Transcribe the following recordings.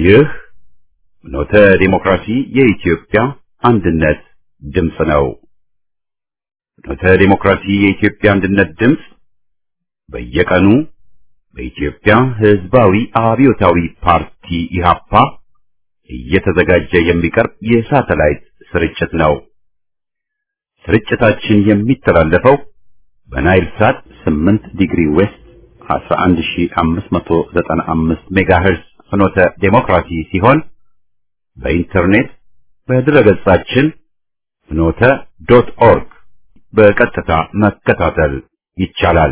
ይህ ኖተ ዲሞክራሲ የኢትዮጵያ አንድነት ድምፅ ነው። ኖተ ዲሞክራሲ የኢትዮጵያ አንድነት ድምፅ በየቀኑ በኢትዮጵያ ሕዝባዊ አብዮታዊ ፓርቲ ኢህአፓ እየተዘጋጀ የሚቀርብ የሳተላይት ስርጭት ነው። ስርጭታችን የሚተላለፈው በናይል ሳት 8 ዲግሪ ዌስት 11595 ሜጋሄርዝ ፍኖተ ዴሞክራሲ ሲሆን በኢንተርኔት በድረገጻችን ፍኖተ ዶት ኦርግ በቀጥታ መከታተል ይቻላል።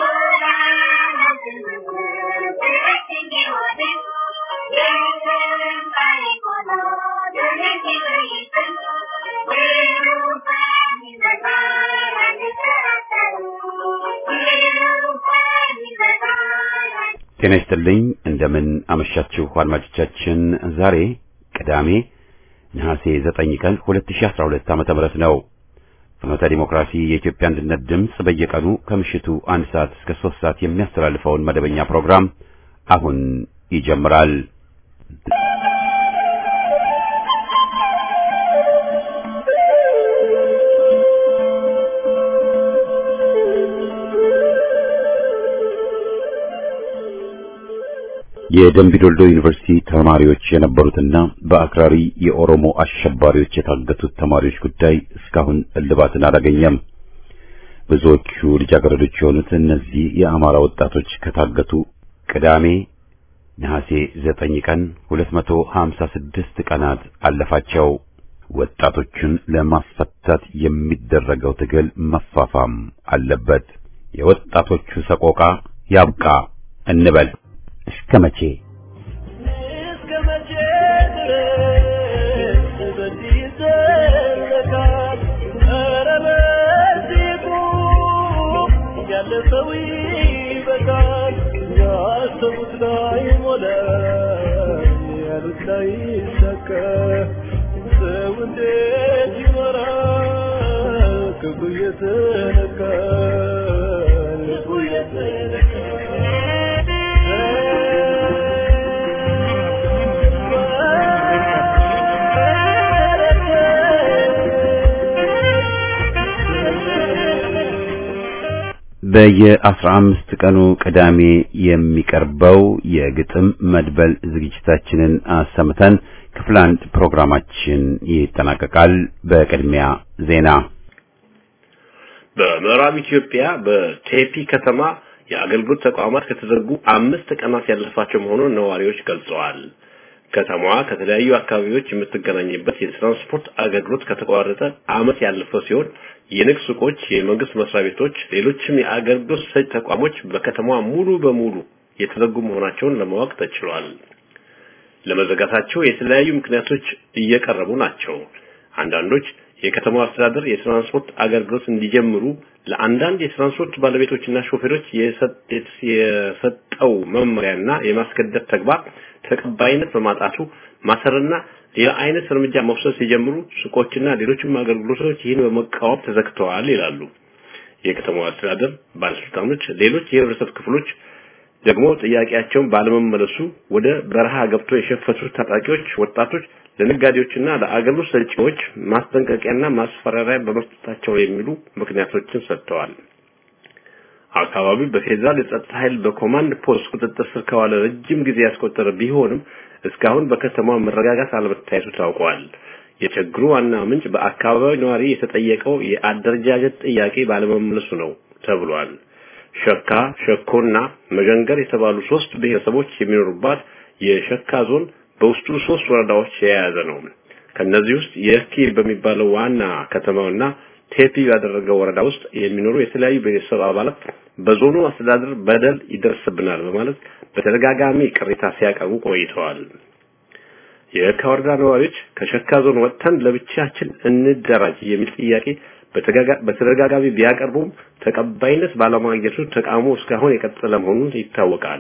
ጤና ይስጥልኝ። እንደምን አመሻችሁ አድማጮቻችን። ዛሬ ቅዳሜ ነሐሴ 9 ቀን 2012 ዓመተ ምህረት ነው። ፍኖተ ዲሞክራሲ የኢትዮጵያ አንድነት ድምፅ በየቀኑ ከምሽቱ አንድ ሰዓት እስከ 3 ሰዓት የሚያስተላልፈውን መደበኛ ፕሮግራም አሁን ይጀምራል። የደምቢዶልዶ ዩኒቨርሲቲ ተማሪዎች የነበሩትና በአክራሪ የኦሮሞ አሸባሪዎች የታገቱት ተማሪዎች ጉዳይ እስካሁን እልባትን አላገኘም። ብዙዎቹ ልጃገረዶች የሆኑት እነዚህ የአማራ ወጣቶች ከታገቱ ቅዳሜ ነሐሴ 9 ቀን 256 ቀናት አለፋቸው። ወጣቶቹን ለማስፈታት የሚደረገው ትግል መፋፋም አለበት። የወጣቶቹ ሰቆቃ ያብቃ እንበል። እስከ መቼ እስከ መቼ ድረስ በዚህ ይዘለቃል? ኧረ በዚህ ቁም፣ ያለፈው ይበቃል። ያሰቡት ላይ ሞላ፣ ያሉት ላይ ይሳካ። ሰው እንዴት ይኖራል? ክብሩ እየተነካ ልቡ በየአስራ አምስት ቀኑ ቅዳሜ የሚቀርበው የግጥም መድበል ዝግጅታችንን አሰምተን ክፍል አንድ ፕሮግራማችን ይጠናቀቃል። በቅድሚያ ዜና። በምዕራብ ኢትዮጵያ በቴፒ ከተማ የአገልግሎት ተቋማት ከተዘጉ አምስት ቀናት ያለፋቸው መሆኑን ነዋሪዎች ገልጸዋል። ከተማዋ ከተለያዩ አካባቢዎች የምትገናኝበት የትራንስፖርት አገልግሎት ከተቋረጠ ዓመት ያለፈው ሲሆን የንግድ ሱቆች፣ የመንግስት መስሪያ ቤቶች፣ ሌሎችም የአገልግሎት ሰጪ ተቋሞች በከተማዋ ሙሉ በሙሉ የተዘጉ መሆናቸውን ለማወቅ ተችሏል። ለመዘጋታቸው የተለያዩ ምክንያቶች እየቀረቡ ናቸው። አንዳንዶች የከተማው አስተዳደር የትራንስፖርት አገልግሎት እንዲጀምሩ ለአንዳንድ የትራንስፖርት ባለቤቶችና ሾፌሮች የሰጠው መመሪያና የማስገደድ ተግባር ተቀባይነት በማጣቱ ማሰርና ሌላ አይነት እርምጃ መውሰድ ሲጀምሩ ሱቆችና ሌሎችም አገልግሎቶች ይህን በመቃወም ተዘግተዋል ይላሉ። የከተማው አስተዳደር ባለስልጣኖች ሌሎች የህብረተሰብ ክፍሎች ደግሞ ጥያቄያቸውን ባለመመለሱ ወደ በረሃ ገብቶ የሸፈቱት ታጣቂዎች ወጣቶች ለነጋዴዎችና ለአገልግሎት ሰጪዎች ማስጠንቀቂያና ማስፈራሪያ በመስጠታቸው የሚሉ ምክንያቶችን ሰጥተዋል። አካባቢው በፌዴራል የጸጥታ ኃይል በኮማንድ ፖስት ቁጥጥር ስር ከዋለ ረጅም ጊዜ ያስቆጠረ ቢሆንም እስካሁን በከተማው መረጋጋት አለመታየቱ ታውቋል። የችግሩ ዋና ምንጭ በአካባቢው ነዋሪ የተጠየቀው የአደረጃጀት ጥያቄ ባለመመለሱ ነው ተብሏል። ሸካ፣ ሸኮና መዠንገር የተባሉ ሶስት ብሔረሰቦች የሚኖሩባት የሸካ ዞን በውስጡ ሶስት ወረዳዎች የያዘ ነው። ከነዚህ ውስጥ የኪ በሚባለው ዋና ከተማውና ቴፒ ያደረገው ወረዳ ውስጥ የሚኖሩ የተለያዩ ቤተሰብ አባላት በዞኑ አስተዳደር በደል ይደርስብናል በማለት በተደጋጋሚ ቅሬታ ሲያቀርቡ ቆይተዋል። የየካ ወረዳ ነዋሪዎች ከሸካ ዞን ወጥተን ለብቻችን እንደራጅ የሚል ጥያቄ በተደጋጋሚ ቢያቀርቡም ተቀባይነት ባለማግኘቱ ተቃውሞ እስካሁን የቀጠለ መሆኑን ይታወቃል።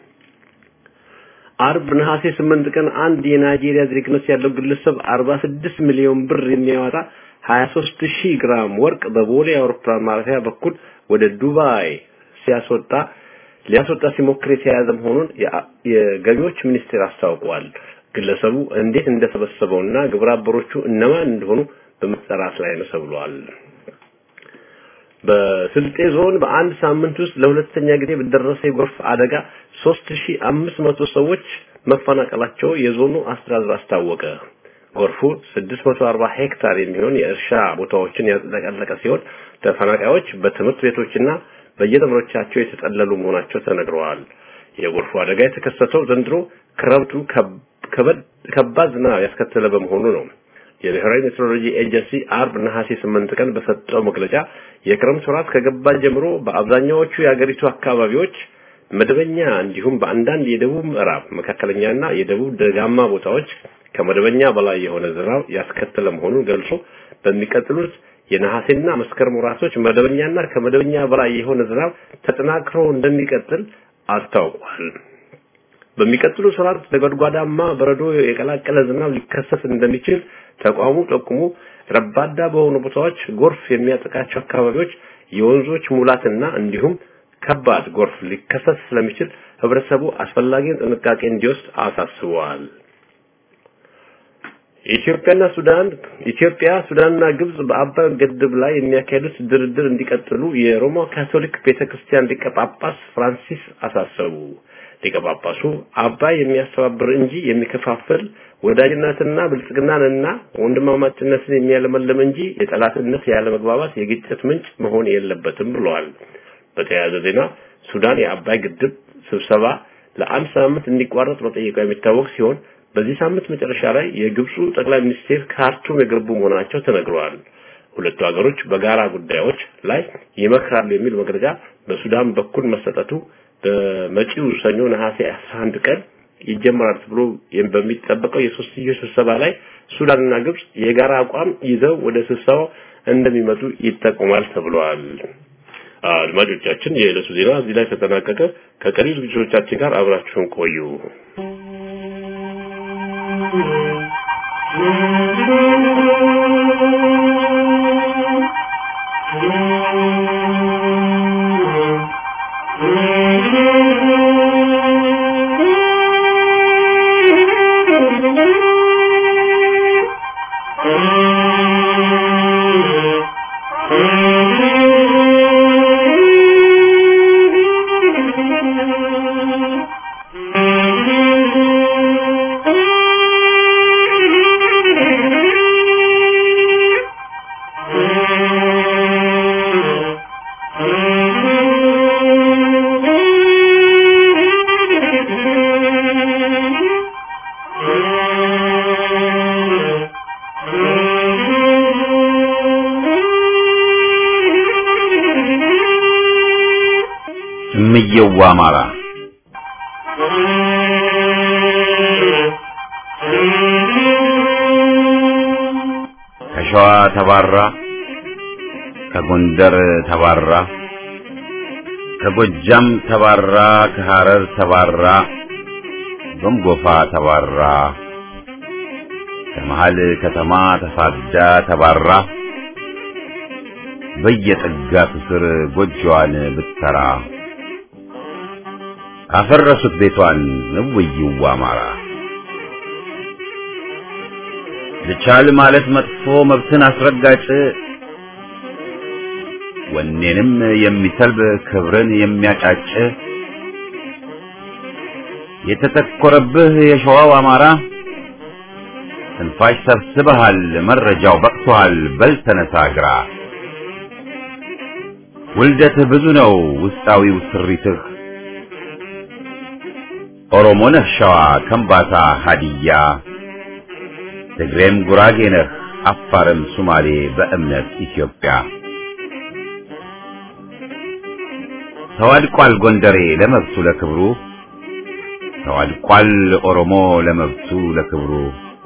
አርብ ነሐሴ 8 ቀን አንድ የናይጄሪያ ዜግነት ያለው ግለሰብ 46 ሚሊዮን ብር የሚያወጣ 23 ሺህ ግራም ወርቅ በቦሌ አውሮፕላን ማረፊያ በኩል ወደ ዱባይ ሲያስወጣ ሊያስወጣ ሲሞክር የተያዘ መሆኑን የገቢዎች ሚኒስቴር አስታውቋል። ግለሰቡ እንዴት እንደሰበሰበውና ግብረ አበሮቹ እነማን እንደሆኑ በመጠራት ላይ ነው ተብሏል። በስልጤ ዞን በአንድ ሳምንት ውስጥ ለሁለተኛ ጊዜ በደረሰ የጎርፍ አደጋ 3500 ሰዎች መፈናቀላቸው የዞኑ አስተዳደር አስታወቀ። ጎርፉ 640 ሄክታር የሚሆን የእርሻ ቦታዎችን ያጠቃለቀ ሲሆን ተፈናቃዮች በትምህርት ቤቶችና በየደብሮቻቸው የተጠለሉ መሆናቸው ተነግረዋል። የጎርፉ አደጋ የተከሰተው ዘንድሮ ክረምቱ ከባድ ዝናብ ያስከተለ በመሆኑ ነው። የብሔራዊ ሜትሮሎጂ ኤጀንሲ አርብ ነሐሴ 8 ቀን በሰጠው መግለጫ የክረምት ወራት ከገባ ጀምሮ በአብዛኛዎቹ የአገሪቱ አካባቢዎች መደበኛ እንዲሁም በአንዳንድ የደቡብ ምዕራብ መካከለኛና የደቡብ ደጋማ ቦታዎች ከመደበኛ በላይ የሆነ ዝናብ ያስከተለ መሆኑን ገልጾ በሚቀጥሉት የነሐሴና መስከረም ወራቶች መደበኛና ከመደበኛ በላይ የሆነ ዝናብ ተጠናክሮ እንደሚቀጥል አስታውቋል። በሚቀጥሉ ወራት ነጎድጓዳማ በረዶ የቀላቀለ ዝናብ ሊከሰት እንደሚችል ተቋሙ ጠቁሞ ረባዳ በሆኑ ቦታዎች ጎርፍ የሚያጠቃቸው አካባቢዎች የወንዞች ሙላትና እንዲሁም ከባድ ጎርፍ ሊከሰት ስለሚችል ህብረተሰቡ አስፈላጊውን ጥንቃቄ እንዲወስድ አሳስበዋል። ኢትዮጵያና ሱዳን ኢትዮጵያ ሱዳንና ግብጽ በአባይ ግድብ ላይ የሚያካሄዱት ድርድር እንዲቀጥሉ የሮማ ካቶሊክ ቤተክርስቲያን ሊቀ ጳጳስ ፍራንሲስ አሳሰቡ። ሊቀ ጳጳሱ አባይ የሚያስተባብር እንጂ የሚከፋፍል ወዳጅነትና ብልጽግናንና ወንድማማችነትን የሚያለመልም እንጂ የጠላትነት ያለመግባባት የግጭት ምንጭ መሆን የለበትም ብለዋል። በተያያዘ ዜና ሱዳን የአባይ ግድብ ስብሰባ ለአንድ ሳምንት እንዲቋረጥ መጠየቋ የሚታወቅ ሲሆን በዚህ ሳምንት መጨረሻ ላይ የግብፁ ጠቅላይ ሚኒስቴር ካርቱም የገቡ መሆናቸው ተነግረዋል። ሁለቱ ሀገሮች በጋራ ጉዳዮች ላይ ይመክራሉ የሚል መግለጫ በሱዳን በኩል መሰጠቱ በመጪው ሰኞ ነሐሴ 11 ቀን ይጀመራል ተብሎ በሚጠበቀው የሶስትዮሽ ስብሰባ ላይ ሱዳንና ግብጽ የጋራ አቋም ይዘው ወደ ስብሰባው እንደሚመጡ ይጠቁማል ተብሏል። አድማጮቻችን፣ የዕለቱ ዜና እዚህ ላይ ተጠናቀቀ። ከቀሪ ዝግጅቶቻችን ጋር አብራችሁን ቆዩ። እምየዋ አማራ ከሸዋ ተባራ ከጎንደር ተባራ ከጎጃም ተባራ ከሐረር ተባራ ጎምጎፋ ተባራ ከመሃል ከተማ ተሳዳ ተባራ በየጥጋቱ ስር ጎጆዋን ብትሰራ አፈረሱት ቤቷን እውይዋ አማራ ልቻል ማለት መጥፎ መብትን አስረጋጭ ወኔንም የሚሰልብ ክብርን የሚያጫጭ የተተኮረብህ የሸዋው አማራ ትንፋሽ ሰብስበሃል መረጃው በቅቶሃል በል ተነሳ ግራ ውልደትህ ብዙ ነው ውስጣዊው ስሪትህ ኦሮሞ ነህ ሸዋ ከምባታ ሀዲያ ትግሬም ጉራጌ ነህ አፋርም ሱማሌ በእምነት ኢትዮጵያ ተዋድቋል ጎንደሬ ለመብቱ ለክብሩ ተዋድቋል ኦሮሞ ለመብቱ ለክብሩ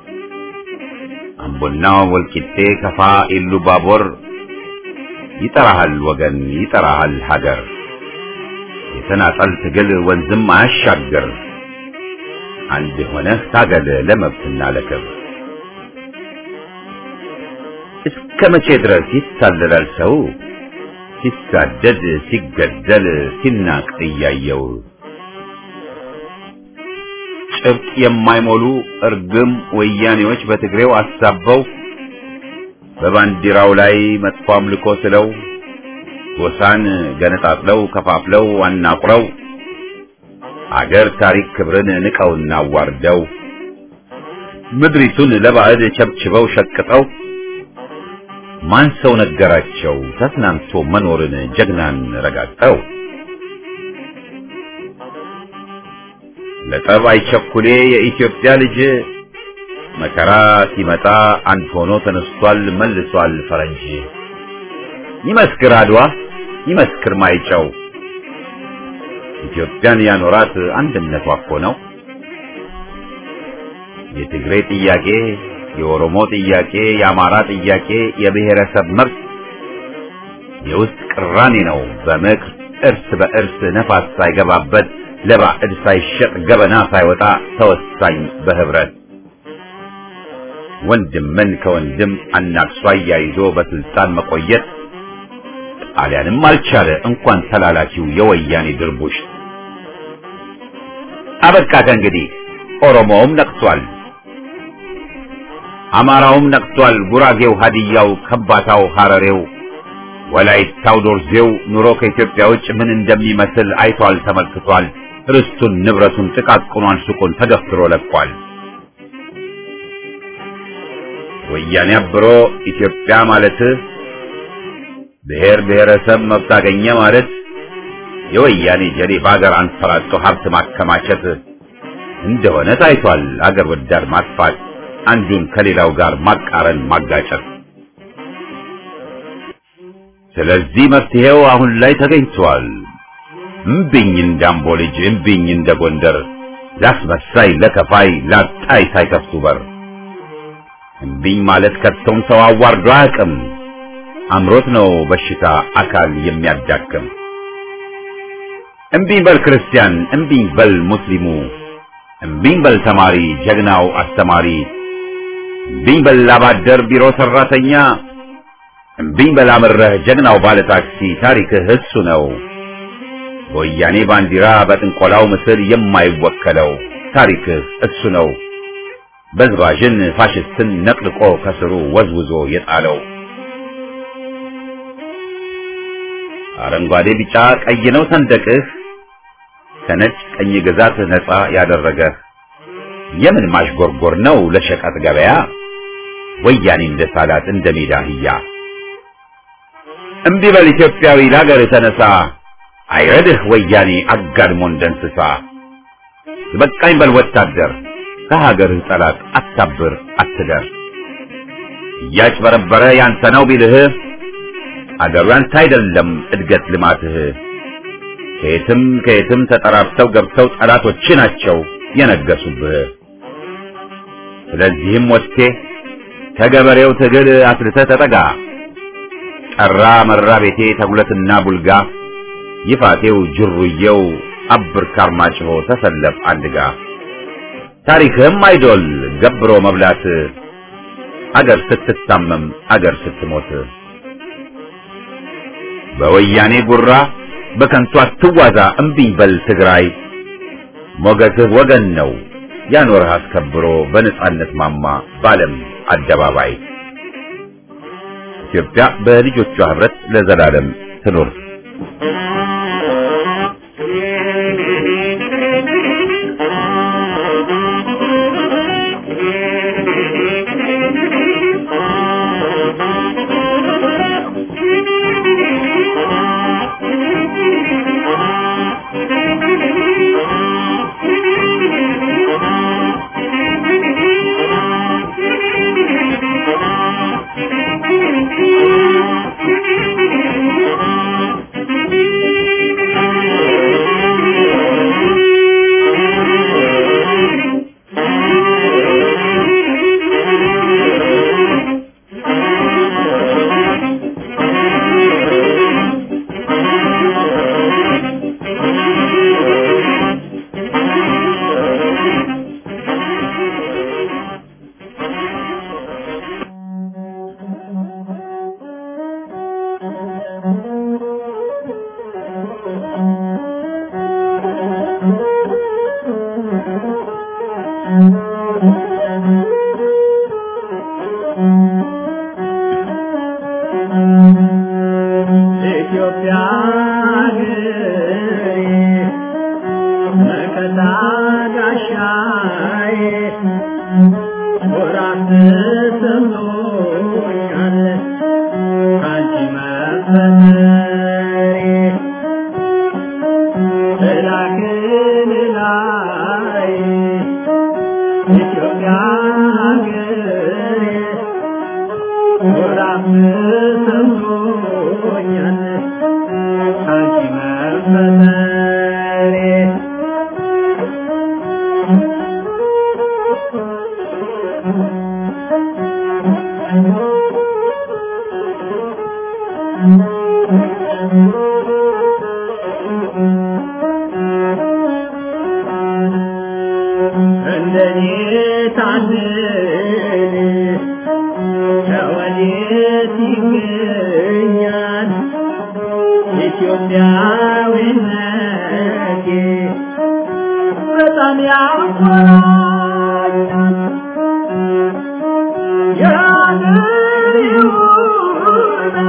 አምቦና ወልቂጤ ከፋ ኢሉ ባቦር ይጠራሃል ወገን ይጠራሃል ሀገር የተናጠል ትግል ወንዝም አያሻግር አንድ ሆነህ ታገል ለመብትና ለክብር እስከ መቼ ድረስ ይታለላል ሰው ሲሳደድ ሲገደል ሲናቅ እያየው ጭብጥ የማይሞሉ እርግም ወያኔዎች በትግሬው አሳበው በባንዲራው ላይ መጥፎ አምልኮ ስለው ጎሳን ገነጣጥለው ከፋፍለው አናቁረው አገር ታሪክ ክብርን ንቀውና አዋርደው ምድሪቱን ለባዕድ ቸብችበው ሸቅጠው ማን ሰው ነገራቸው ተስናንቶ መኖርን ጀግናን ረጋግጠው ለጠብ አይቸኩሌ የኢትዮጵያ ልጅ መከራ ሲመጣ አንድ ሆኖ ተነስቷል መልሷል ፈረንጅ ይመስክር አድዋ ይመስክር ማይጨው ኢትዮጵያን ያኖራት አንድነቷ እኮ ነው። የትግሬ ጥያቄ፣ የኦሮሞ ጥያቄ፣ የአማራ ጥያቄ የብሔረሰብ መብት የውስጥ ቅራኔ ነው። በምክር እርስ በእርስ ነፋስ ሳይገባበት ለባዕድ ሳይሸጥ ገበና ሳይወጣ ተወሳኝ በህብረት ወንድምን ከወንድም አናክሷ አያይዞ በስልጣን መቆየት ጣሊያንም አልቻለ እንኳን ተላላኪው የወያኔ ድርቡሽ። አበቃ ከእንግዲህ ኦሮሞውም ነቅቷል፣ አማራውም ነቅቷል፣ ጉራጌው፣ ሀዲያው፣ ከባታው፣ ሐረሬው፣ ወላይታው፣ ዶርዜው ኑሮ ከኢትዮጵያ ውጭ ምን እንደሚመስል አይቷል፣ ተመልክቷል። ርስቱን፣ ንብረቱን፣ ጥቃቅኗን ሱቁን ተገፍትሮ ለቋል። ወያኔ አብሮ ኢትዮጵያ ማለት ብሔር ብሔረሰብ መብት አገኘ ማለት የወያኔ ጀሌ በአገር አንፈራጦ ሀብት ማከማቸት እንደሆነ ታይቷል። አገር ወዳድ ማጥፋት፣ አንዱን ከሌላው ጋር ማቃረን፣ ማጋጨት። ስለዚህ መፍትሄው አሁን ላይ ተገኝቷል። እምቢኝ እንዳምቦ ልጅ እምቢኝ እንደ ጎንደር ላስመሳይ ለከፋይ ላጣይ ሳይከፍቱ በር እምቢኝ ማለት ከቶም ሰው አዋርዶ አያውቅም። አምሮት ነው በሽታ አካል የሚያዳክም። እምቢኝ በል ክርስቲያን፣ እምቢኝ በል ሙስሊሙ፣ እምቢኝ በል ተማሪ ጀግናው አስተማሪ፣ እምቢኝ በል አባደር ቢሮ ሰራተኛ፣ እምቢኝ በል አምረህ ጀግናው ባለ ታክሲ ታሪክህ እሱ ነው። በወያኔ ባንዲራ በጥንቆላው ምስል የማይወከለው ታሪክህ እሱ ነው። በዝባዥን ፋሽስትን ነቅልቆ ከስሩ ወዝውዞ የጣለው አረንጓዴ ቢጫ ቀይ ነው ሰንደቅህ ከነጭ ቀኝ ግዛት ነፃ ያደረገህ የምን ማሽጎርጎር ነው ለሸቀጥ ገበያ ወያኔ እንደ ሳላት እንደ ሜዳ አህያ እምቢ በል ኢትዮጵያዊ ለሀገር ተነሳ አይረድህ ወያኔ አጋድሞ እንደ እንስሳ በቃኝ በል ወታደር ከሀገርህ ጠላት አታብር አትደር እያጭበረበረ ያንተ ነው ቢልህ አገሩ ያንተ አይደለም እድገት ልማትህ ከየትም ከየትም ተጠራርተው ገብተው ጠላቶች ናቸው የነገሱብህ ስለዚህም ወጥቴ ከገበሬው ትግል አስልተህ ተጠጋ ጠራ መራ ቤቴ ተጉለትና ቡልጋ ይፋቴው ጅሩየው አብር ካርማጭሆ ተሰለፍ አንድጋ ታሪክህም አይዶል ገብሮ መብላት አገር ስትታመም አገር ስትሞት በወያኔ ጉራ በከንቱ አትዋዛ እምቢኝ በል ትግራይ ሞገስህ ወገን ነው ያኖርህ አስከብሮ በነጻነት ማማ ባለም አደባባይ ኢትዮጵያ በልጆቿ ህብረት ለዘላለም ትኑር። Thank you. ሀገሬ መከታ ጋሻዬ ኩራት ተሰምቶኛል ካንቺ መፈጠሬ እላክን ላይ ኢትዮጵያ ሀገሬ ኩራት ተሰምቶኛል ካንቺ መፈጠሬ እንደኔ ታድል ከወዴት ይገኛል ኢትዮጵያዊነቴ በጣም ያኮራኛል የአገሬ ውበት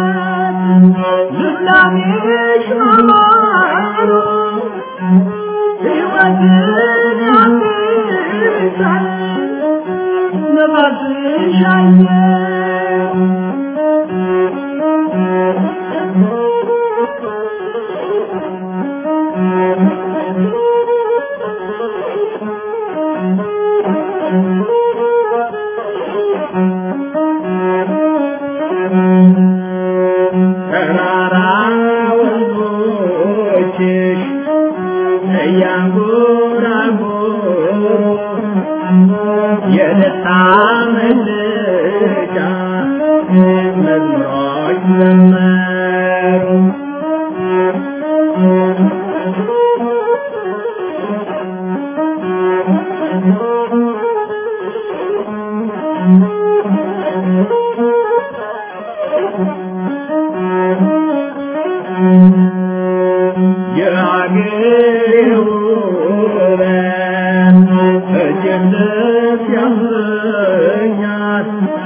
ልምላሜሽ ማማሩ ሕይወትን ያድሳል ነፋስሽ አየር ተራራ ወንዞችሽ እያንጎራጎሩ የደስታ መግለጫ መዝሙሮች ዘመሩ የአገሬ ውበት እጅግ ደስ ያሰኛል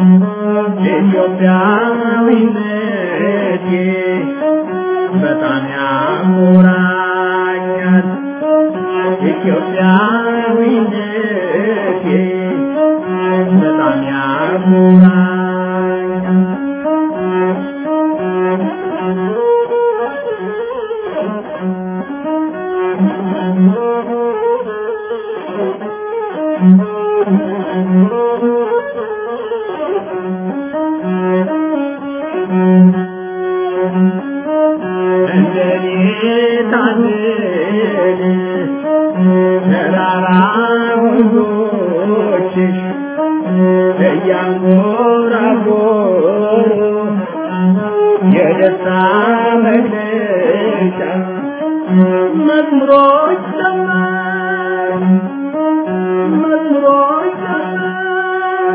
ኢትዮጵያዊነቴ በጣም ያኮራኛል ኢትዮጵያዊነቴ በጣም ያኮራኛል እንደኔ ታድል ተራራ ወንዞችሽ እያንጎራጎሩ የደስታ መግለጫ መዝሙሮች ዘመሩ መዝሙሮች ዘመሩ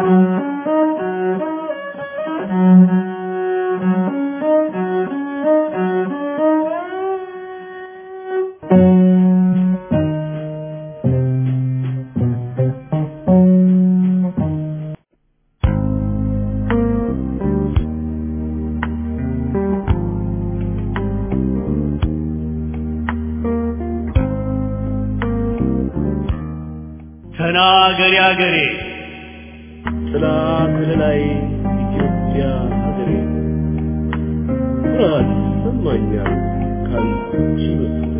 ተናገሪ አገሬ ጥላ ከለላይ ኢትዮጵያ ሀገሬ ኩራት ይሰማኛል ካንቺ መፈጠሬ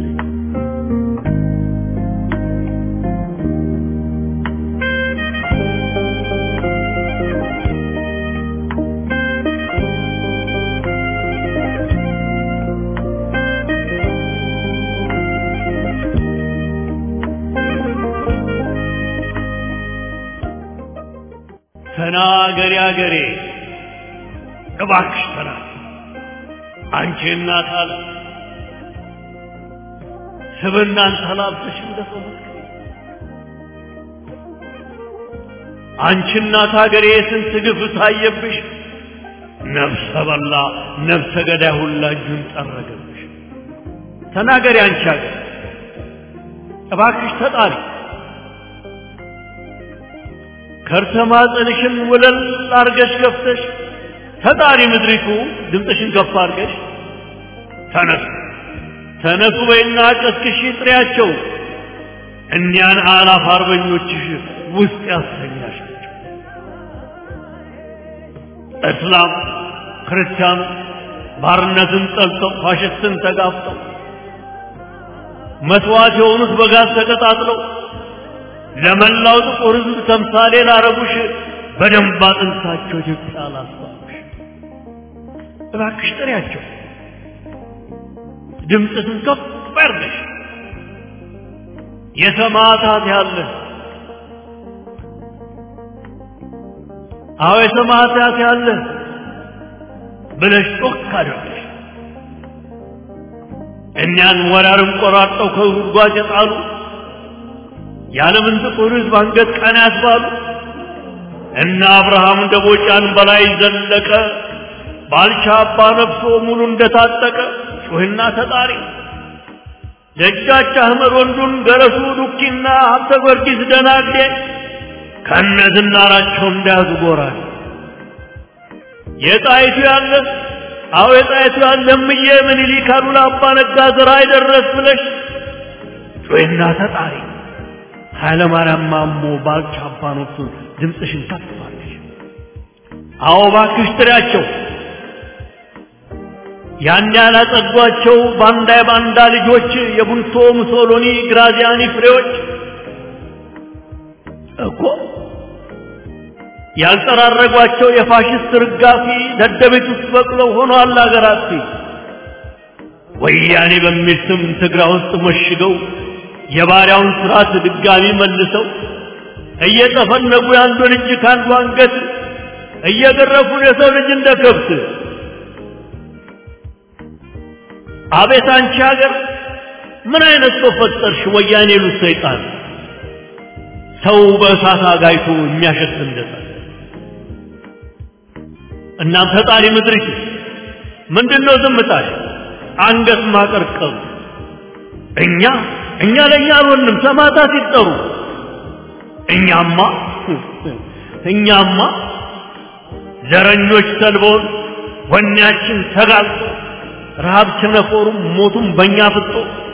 ተናገሪ አገሬ እባክሽ ተናገሪ አንቺ እናት አለ ስብናን ተላብሰሽ እንደፈለግሽ አንቺ እናት አገሬ የስንት ግፍ ታየብሽ ነፍሰ በላ ነፍሰ ገዳይ ሁላ እጁን ጠረገብሽ ተናገሪ አንቺ አገር እባክሽ ተጣሪ ከርሰ ማፀንሽን ወለል አርገሽ ከፍተሽ ተጣሪ ምድሪቱ ድምፅሽን ከፍ አርገሽ ተነስ ተነሱ በይና ቀስቅሺ ጥሪያቸው እኒያን አላፍ አርበኞችሽ ውስጥ ያሰኛሻቸው እስላም ክርስቲያኑ ባርነትን ጠልተው ፋሽስትን ተጋፍጠው መስዋዕት የሆኑት በጋዝ ተቀጣጥለው ለመላው ጥቁር ሕዝብ ተምሳሌ ላረጉሽ በደንብ አጥንታቸው ኢትዮጵያ ላስባሉሽ እባክሽ ጥሪያቸው ድምፅሽን ከፍ አድርገሽ የሰማዕታት ያለ አዎ የሰማዕታት ያለ ብለሽ ጮክ አድርገሽ እኛን ወራርም ቆራርጠው ከጉድጓድ የጣሉ የዓለምን ጥቁር ሕዝብ አንገት ቀና ያስባሉ እነ አብርሃም ደቦጫን በላይ ዘለቀ ባልቻ አባ ነፍሶ ሙሉ እንደታጠቀ ጩህና ተጣሪ ደጃች አህመድ ወንዱን ገረሱ ዱኪና ሀብተ ጊዮርጊስ ደናግዴ ከነ ዝናራቸው እንዳያዙ ጎራል የጣይቱ ያለ አዎ የጣይቱ ያለ እምዬ ምኒልክ አሉላ አባ ነጋ ዘራ አይደረስ ብለሽ ጩህና ተጣሪ ኃይለ ማርያም ማሞ ባልቻ አባ ነፍሱን ድምፅሽን ከፍ አድርገሽ አዎ እባክሽ ጥሪያቸው ያን ያላጸዷቸው ባንዳ የባንዳ ልጆች የቡንቶ ሙሶሎኒ ግራዚያኒ ፍሬዎች እኮ ያልጠራረጓቸው የፋሽስት ርጋፊ ደደቤት ውስጥ በቅለው ሆነዋል አገራት ወያኔ በሚል ስም ትግራይ ውስጥ መሽገው የባሪያውን ስርዓት ድጋሚ መልሰው እየጠፈነጉ የአንዱን እጅ ከአንዱ አንገት እየገረፉን የሰው ልጅ እንደ ከብት አቤት አንቺ ሀገር ምን አይነት ሰው ፈጠርሽ? ወያኔ ሉት ሰይጣን ሰው በእሳት አጋይቶ የሚያሸት እንደሳ እናም ፈጣሪ ምድሪቱ ምንድነው ዝምታሽ? አንገት ማቀርቀሩ እኛ እኛ ለእኛ አልሆንም ሰማዕታት ሲጠሩ እኛማ እኛማ ዘረኞች ሰልበውን ወኔያችን ተጋልጦ ረሃብ ቸነፈሩም ሞቱም በእኛ ፍጦ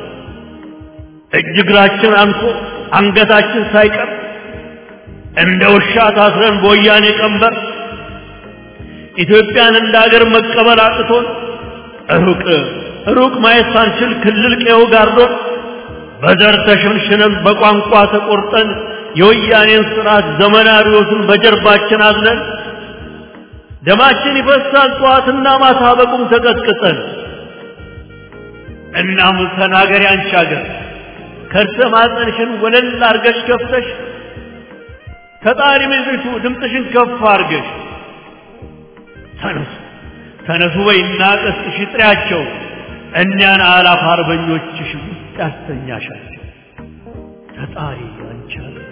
እጅ እግራችን አንሶ አንገታችን ሳይቀር እንደ ውሻ ታስረን በወያኔ ቀንበር ኢትዮጵያን እንደ ሀገር መቀበል አቅቶን ሩቅ ሩቅ ማየት ሳንችል ክልል ቀዬው ጋርዶን በዘር ተሸንሽነን በቋንቋ ተቆርጠን የወያኔን ስርዓት ዘመናዊዎትን በጀርባችን አዝነን ደማችን ይፈሳል ጠዋትና ማታ በቁም ተቀጥቅጠን እናም ተናገሪ አንቺ ሀገር ከርሰ ማፀንሽን ወለል አርገሽ ከፍተሽ ተጣሪ ምድሪቱ ድምፅሽን ከፍ አርገሽ ተነሱ ተነሱ በይና ቀስቅሽ ጥሪያቸው እኒያን አላፍ አርበኞችሽ ውስጥ ያስተኛሻቸው ተጣሪ አንቺ ሀገር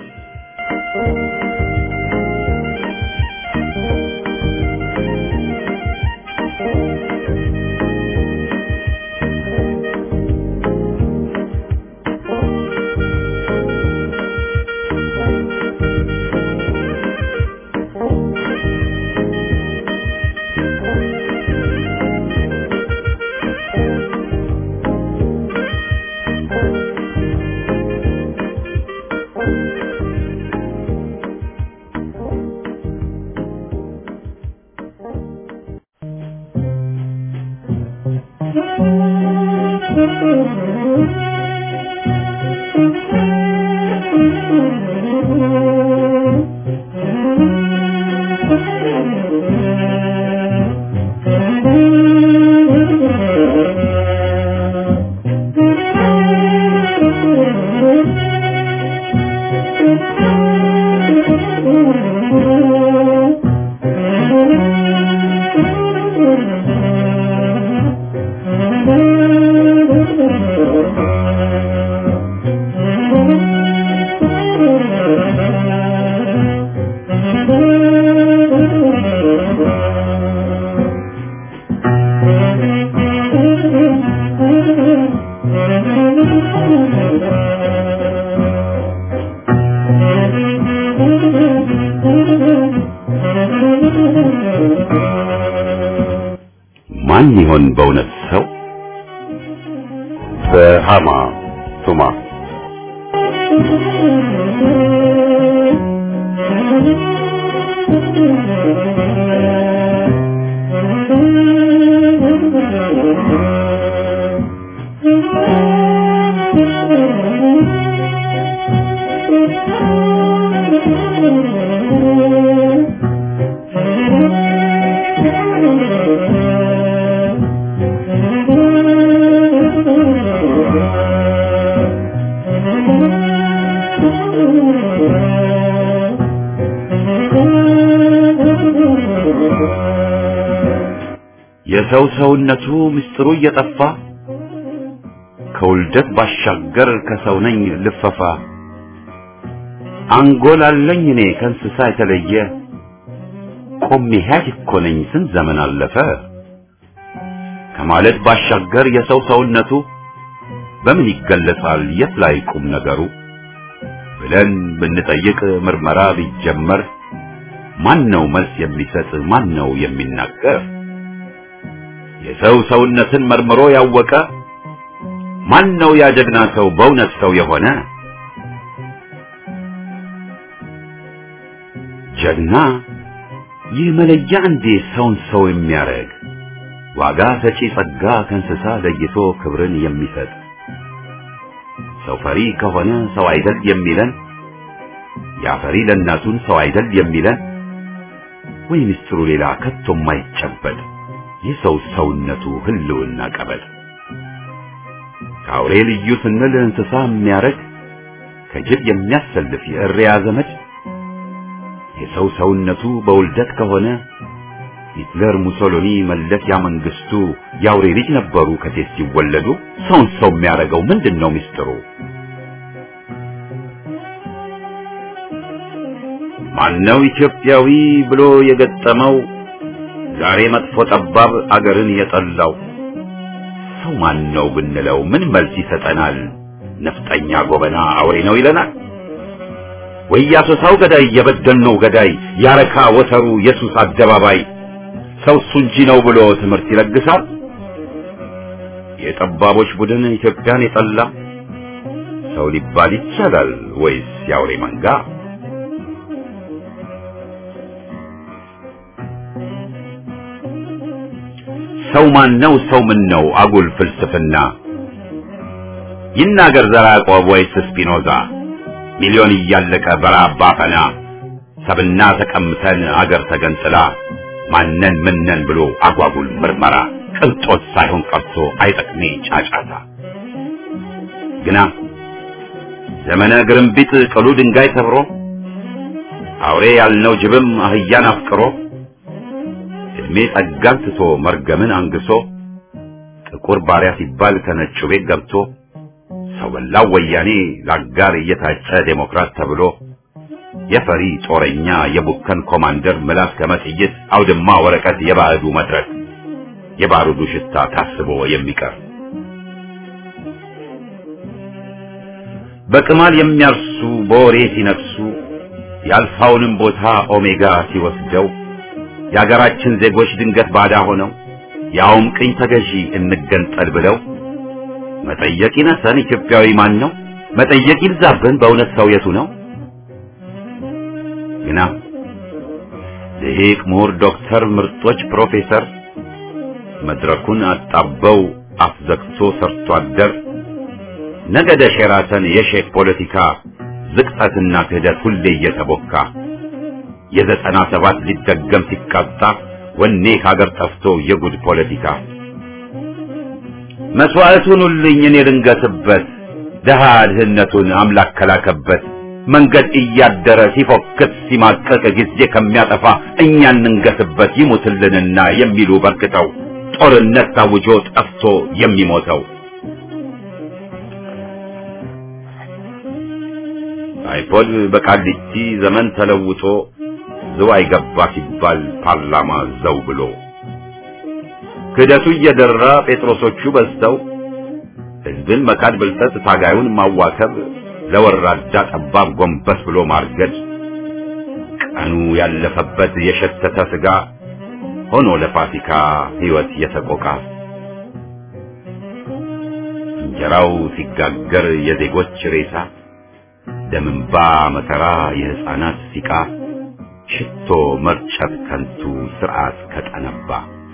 Thank you. በሃማ ቱማ የሰው ሰውነቱ ምስጢሩ እየጠፋ ከውልደት ባሻገር ከሰው ነኝ ልፈፋ አንጎል አለኝ እኔ ከእንስሳ የተለየ ቆሜ ሕያጅ እኮ ነኝ ስንት ዘመን አለፈ ከማለት ባሻገር የሰው ሰውነቱ በምን ይገለጻል የት ላይ ቁም ነገሩ ብለን ብንጠይቅ ምርመራ ቢጀመር ማን ነው መልስ የሚሰጥ ማን ነው የሚናገር የሰው ሰውነትን መርምሮ ያወቀ ማን ነው ያ ጀግና ሰው በእውነት ሰው የሆነ ጀግና ይህ መለያ እንዴ ሰውን ሰው የሚያረግ ዋጋ ሰጪ ጸጋ ከእንስሳ ለይቶ ክብርን የሚሰጥ ሰው ፈሪ ከሆነ ሰው አይደል የሚለን ያ ፈሪ ለእናቱን ሰው አይደል የሚለን ወይ ምስጢሩ ሌላ ከቶ የማይጨበጥ የሰው ሰውነቱ ህልውና ቀበል ከአውሬ ልዩ ስንል እንስሳ የሚያረግ ከጅብ የሚያሰልፍ የእሪያ ዘመድ የሰው ሰውነቱ በውልደት ከሆነ ሂትለር፣ ሙሶሎኒ፣ መለስ ያ መንግስቱ የአውሬ ልጅ ነበሩ ከሴት ሲወለዱ። ሰውን ሰው የሚያረገው ምንድን ነው ምስጢሩ? ማነው ኢትዮጵያዊ ብሎ የገጠመው ዛሬ መጥፎ ጠባብ አገርን የጠላው ሰው ማን ነው ብንለው ምን መልስ ይሰጠናል? ነፍጠኛ ጎበና አውሬ ነው ይለናል። ወይ ያሶሳው ገዳይ የበደልነው ገዳይ ያረካ ወተሩ የሱስ አደባባይ ሰው እሱ እንጂ ነው ብሎ ትምህርት ይለግሳል። የጠባቦች ቡድን ኢትዮጵያን የጠላ ሰው ሊባል ይቻላል ወይስ የአውሬ መንጋ? ሰው ማን ነው? ሰው ምን ነው? አጉል ፍልስፍና ይናገር ዘራ ያዕቆብ ወይስ ስፒኖዛ? ሚሊዮን እያለቀ በረሃብ ባፈና ሰብና ተቀምተን አገር ተገንጥላ ማነን ምነን ብሎ አጓጉል ምርመራ ቅንጦት ሳይሆን ቀርቶ አይጠቅሜ ጫጫታ ግና ዘመነ ግርምቢጥ ቅሉ ድንጋይ ሰብሮ አውሬ ያልነው ጅብም አህያን አፍቅሮ እድሜ ጸጋን ትቶ መርገምን አንግሶ ጥቁር ባሪያ ሲባል ከነጩ ቤት ገብቶ ሰው በላው ወያኔ ለአጋር እየታጨ ዴሞክራት ተብሎ የፈሪ ጦረኛ የቡከን ኮማንደር ምላስ ከመጥይት አውድማ ወረቀት የባዕዱ መድረክ የባሩዱ ሽታ ታስቦ የሚቀር በቅማል የሚያርሱ በወሬ ሲነክሱ የአልፋውንም ቦታ ኦሜጋ ሲወስደው የአገራችን ዜጎች ድንገት ባዳ ሆነው ያውም ቅኝ ተገዢ እንገንጠል ብለው መጠየቅ ይነሰን ኢትዮጵያዊ ማን ነው? መጠየቅ ይብዛብን በእውነት ሰው የቱ ነው? ግና ልሂቅ ምሁር ዶክተር ምርጦች ፕሮፌሰር መድረኩን አጣበው አፍዘግቶ ሰርቶ አደር ነገደ ሼራተን የሼክ ፖለቲካ ዝቅጠትና ክህደት ሁሌ እየተቦካ የዘጠና ሰባት ሊደገም ሲቃጣ ወኔ ካገር ጠፍቶ የጉድ ፖለቲካ መስዋዕቱን ሁልኝ እኔ ልንገስበት ደሃ ድህነቱን አምላክ ከላከበት መንገድ እያደረ ሲፎክት ሲማቀቅ ጊዜ ከሚያጠፋ እኛ እንንገስበት ይሙትልንና የሚሉ በርክተው ጦርነት ታውጆ ጠፍቶ የሚሞተው አይፖድ በቃሊቲ ዘመን ተለውጦ ዝዋይ ገባ ሲባል ፓርላማ ዘው ብሎ ክህደቱ እየደራ ጴጥሮሶቹ በዝተው ሕዝብን መካድ ብልጠት ታጋዩን ማዋከብ ለወራዳ ጠባብ ጎንበስ ብሎ ማርገድ ቀኑ ያለፈበት የሸተተ ስጋ ሆኖ ለፋሲካ ሕይወት የተቆቃ እንጀራው ሲጋገር የዜጎች ሬሳ ደምንባ መከራ የሕፃናት ሲቃ ሽቶ መርጨት ከንቱ ስርዓት ከጠነባ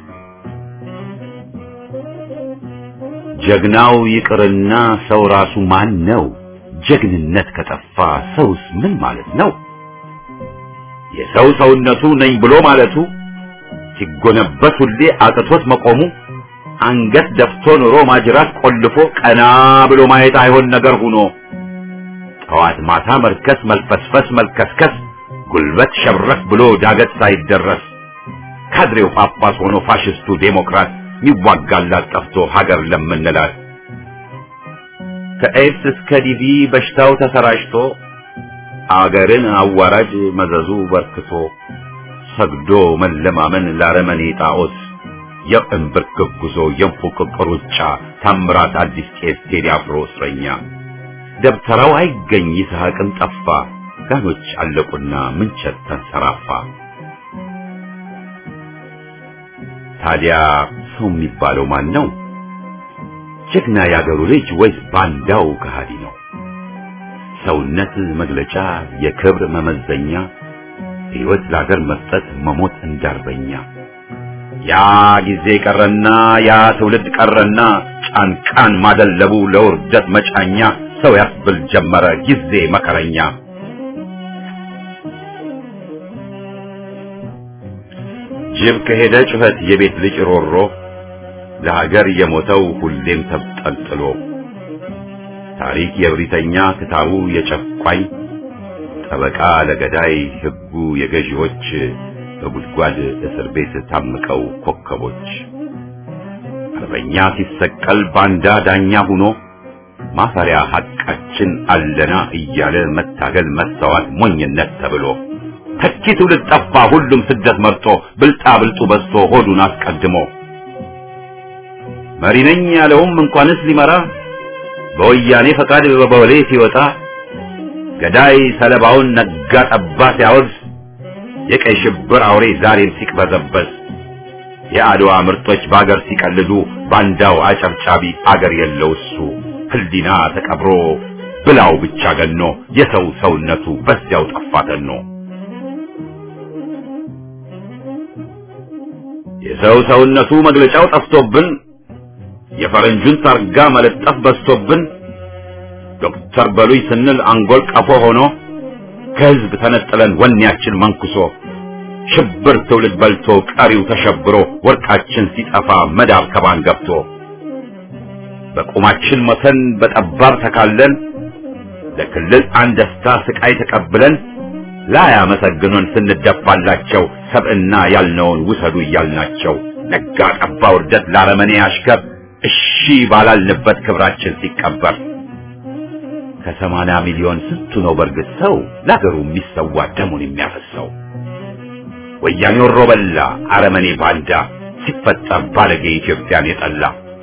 ጀግናው ይቅርና ሰው ራሱ ማን ነው? ጀግንነት ከጠፋ ሰውስ ምን ማለት ነው? የሰው ሰውነቱ ነኝ ብሎ ማለቱ ሲጎነበስ ሁሌ አቅቶት መቆሙ አንገት ደፍቶ ኑሮ ማጅራት ቆልፎ ቀና ብሎ ማየት አይሆን ነገር ሁኖ ጠዋት ማታ መርከስ መልፈስፈስ መልከስከስ ጉልበት ሸብረክ ብሎ ዳገት ሳይደረስ ካድሬው ጳጳስ ሆኖ ፋሽስቱ ዴሞክራት ይዋጋላት ጠፍቶ ሀገር ለምንላት ከኤድስ እስከ ዲቪ በሽታው ተሰራጭቶ አገርን አዋራጅ መዘዙ በርክቶ ሰግዶ መለማመን ላረመኔ ጣዖት የእንብርክክ ጉዞ የንፉቅቅ ሩጫ ታምራት አዲስ ቄስ ቴዲ አፍሮ እስረኛ ደብተራው አይገኝ ይስሐቅም ጠፋ ጋኖች አለቁና ምንቸት ተንሰራፋ ታዲያ ሰው የሚባለው ማን ነው? ጀግና ያገሩ ልጅ ወይስ ባንዳው ከሃዲ ነው? ሰውነት መግለጫ የክብር መመዘኛ ሕይወት ለአገር መስጠት መሞት እንዳርበኛ ያ ጊዜ ቀረና ያ ትውልድ ቀረና ጫንቃን ማደለቡ ለውርደት መጫኛ ሰው ያስብል ጀመረ ጊዜ መከረኛ ጅብ ከሄደ ጩኸት የቤት ልጅ ሮሮ ለሀገር የሞተው ሁሌም ተብጠልጥሎ ታሪክ የብሪተኛ ክታቡ የጨቋኝ ጠበቃ ለገዳይ ሕጉ የገዢዎች በጉድጓድ እስር ቤት ታምቀው ኮከቦች አርበኛ ሲሰቀል ባንዳ ዳኛ ሁኖ ማፈሪያ ሐቃችን አለና እያለ መታገል መስተዋት ሞኝነት ተብሎ ተኪ ትውልድ ጠፋ ሁሉም ስደት መርጦ ብልጣ ብልጡ በዝቶ ሆዱን አስቀድሞ መሪ ነኝ ያለውም እንኳንስ ሊመራ በወያኔ ፈቃድ በቦሌ ሲወጣ ገዳይ ሰለባውን ነጋ ጠባ ሲያወግዝ የቀይ ሽብር አውሬ ዛሬም ሲቅበዘበዝ የአድዋ ምርጦች በአገር ሲቀልዱ ባንዳው አጨብጫቢ አገር የለው እሱ ህሊና ተቀብሮ ብላው ብቻ ገኖ የሰው ሰውነቱ በዚያው ጠፋተኖ የሰው ሰውነቱ መግለጫው ጠፍቶብን የፈረንጁን ታርጋ መለጠፍ በዝቶብን ዶክተር በሉይ ስንል አንጎል ቀፎ ሆኖ ከህዝብ ተነጥለን ወኔያችን መንኩሶ ሽብር ትውልድ በልቶ ቀሪው ተሸብሮ ወርቃችን ሲጠፋ መዳብ ከባን ገብቶ በቁማችን ሞተን በጠባብ ተካለን ለክልል አንድ ደስታ ስቃይ ተቀብለን ላያመሰግኑን ስንደፋላቸው ሰብዕና ያልነውን ውሰዱ እያልናቸው ነጋ ጠባ ውርደት ላረመኔ አሽከር እሺ ባላልንበት ክብራችን ሲቀበር ከሰማንያ ሚሊዮን ስንቱ ነው በርግጥ ሰው ለአገሩ የሚሰዋ ደሙን የሚያፈሰው? ወያኔ ወሮ በላ አረመኔ ባንዳ ሲፈጠር ባለጌ ኢትዮጵያን የጠላ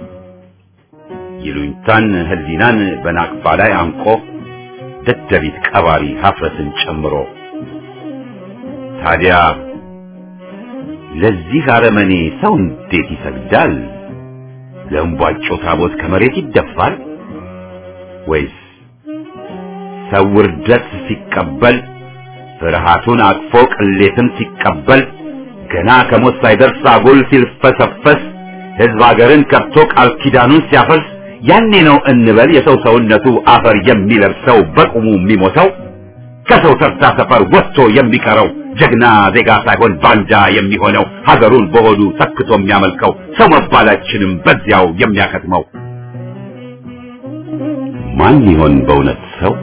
ይሉኝታን ህሊናን በናቅፋ ላይ አንቆ ደደቢት ቀባሪ ሀፍረትን ጨምሮ ታዲያ ለዚህ አረመኔ ሰው እንዴት ይሰግዳል? ለእምቧጮ ታቦት ከመሬት ይደፋል ወይስ ሰው ውርደት ሲቀበል ፍርሃቱን አቅፎ ቅሌትን ሲቀበል ገና ከሞት ሳይደርስ አጉል ሲልፈሰፈስ ሕዝብ አገርን ከብቶ ቃል ኪዳኑን ሲያፈርስ ያኔ ነው እንበል የሰው ሰውነቱ አፈር የሚለብሰው በቁሙ የሚሞተው ከሰው ተርታ ሰፈር ወጥቶ የሚቀረው ጀግና ዜጋ ሳይሆን ባንዳ የሚሆነው ሀገሩን በሆዱ ተክቶ የሚያመልከው ሰው መባላችንም በዚያው የሚያከትመው ማን ይሆን በእውነት ሰው?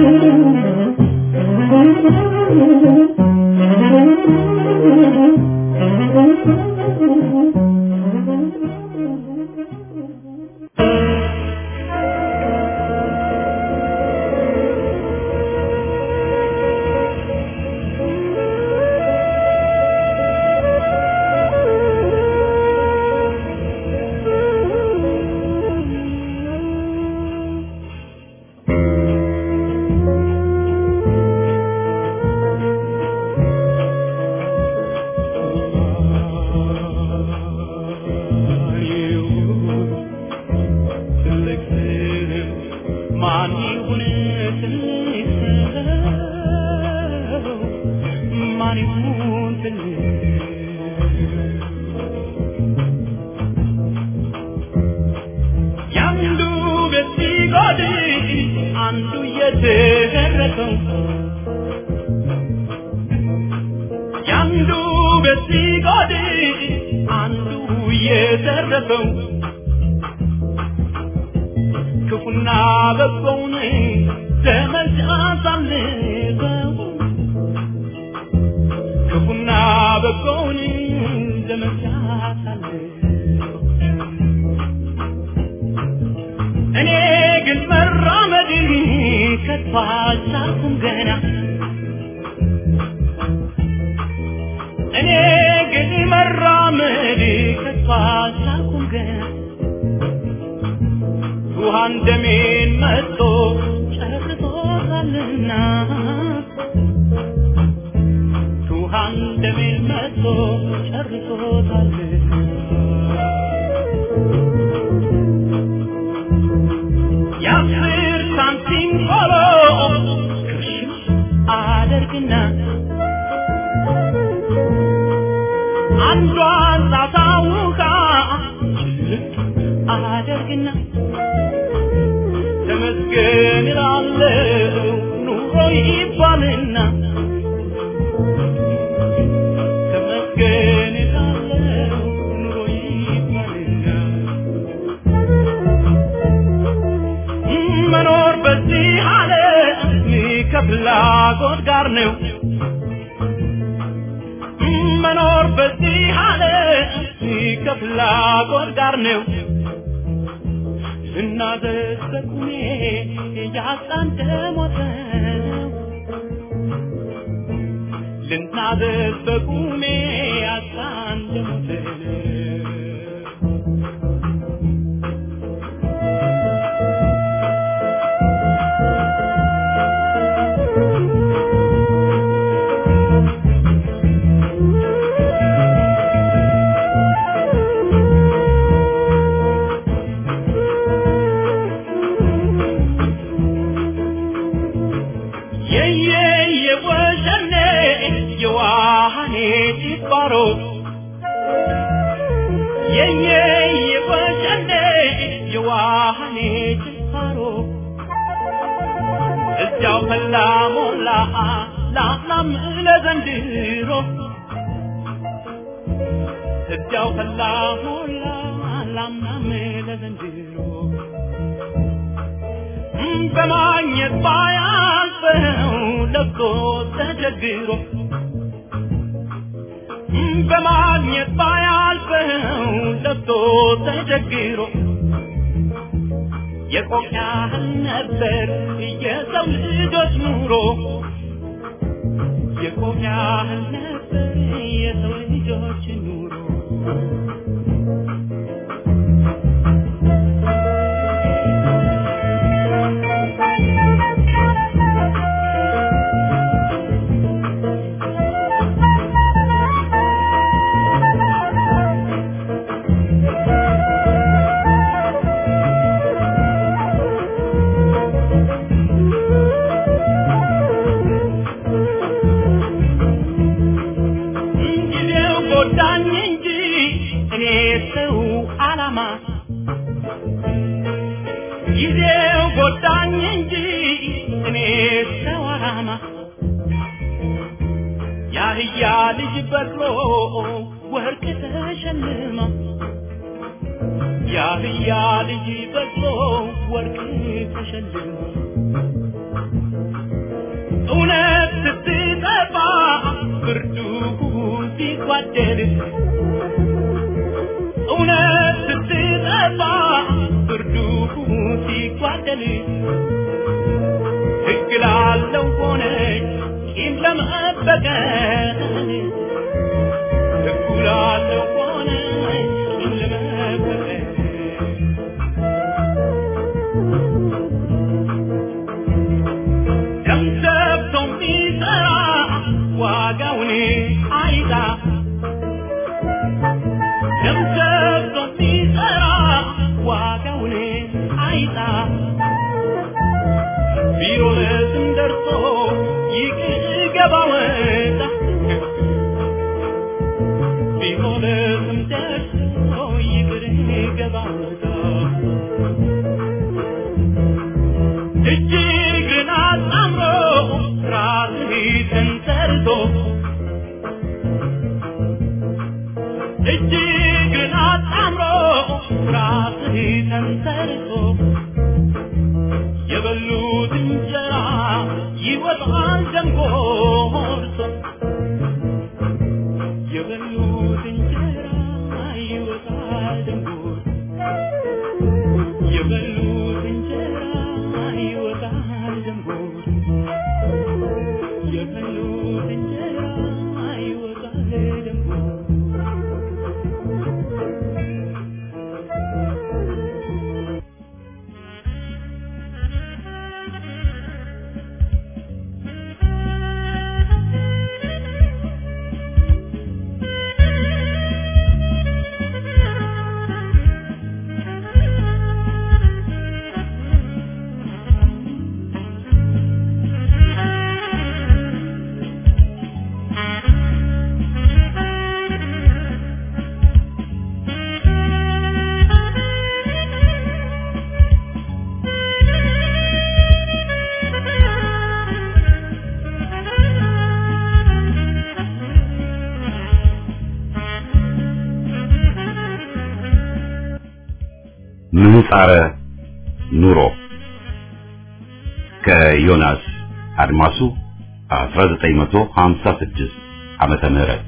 Thank you. ማን ይሁን ትንሽ ያንዱ ቤት ሲጎድል አንዱ እየተደረሰው ያንዱ ቤት ሲጎድል አንዱ እየተረፈው ክፉና በጎውን ዘመድ አሳልፈው ክፉና በጎውን ዘመድ አሳልፈው እኔ ግን መራመድ ከቶ አልቻልኩም ገና እኔ ግን መራመድ ከቶ አልቻልኩም ገና ውሃን ደሜን መጥቶ ጨርሶታልና ውሃን ደሜን መጥቶ ጨርሶታልና የአስር ሳንቲም ቆሎ ክርሽም አደርግና አንዷን ሳሳውቃ ጭልጥ አደርግና ተመስገን እላለሁ ኑሮ ይባልና ተመስገን እላለሁ ኑሮ ይባልና መኖር በዚህ ዓለም ከፍላጎት ጋር ነው መኖር በዚህ ዓለም ከፍላጎት ጋር ነው ልናዘዝ በቁሜ ያጣን ደሞት ነው ልናዘዝ በቁሜ ያጣን ደሞት ነው የየ የወሸኔ የዋሃኔ ጭባሮ የየ የወሸኔ የዋሃኔ ጭባሮ እዚያው ፈላ ሞላ ላምናም ለዘንድሮ እዚያው ፈላ ሞላ ላምናም ለዘንድሮ በማግኘት ባያልፈው ለብቶ ተቸግሮ በማግኘት ባያልፈው ለብቶ ተቸግሮ የቆቅ ያህል ነበር የሰው ልጆች ኑሮ የቆቅ ያህል ነበር የሰው ልጆች ኑሮ ጊዜው ጎዳኝ እንጂ እኔ ሰው አላማ ጊዜው ጎዳኝ እንጂ እኔ ሰው አላማ ያህያ ልጅ በቅሎ ወርቅ ተሸልማ ያህያ ልጅ በቅሎ ወርቅ ተሸልማ እውነት ስትጠፋ ብርዱ ሲጓደል እውነት ስትጠፋ ብርዱ ሲጓደል ሕግ ላለው ሆነች ቂም ለመበቀል ሕጉ ላለው ሆነች ቂም ለመበቀል ደም ሰብቶ የሚሰራ ዋጋውን አይጣ ደም ሰብቶ የሚሰራ ዋጋውን አይጣ ቢሮ ለስም ደርሶ ይቅር ገባ ወጣ እጅግን አጣምሮ ራስህን ተንተርሶ የበሉት እንጀራ ይወጣል ደንጎርሶ የበሉት እንጀራ ይወጣል ደንጎርሶ የበሉት እንጀራ ይወጣል ደንጎርሶ የበሉት እንጀራ ይወጣል ደንጎርሶ ምህጻረ ኑሮ ከዮናስ አድማሱ 1956 ዓመተ ምህረት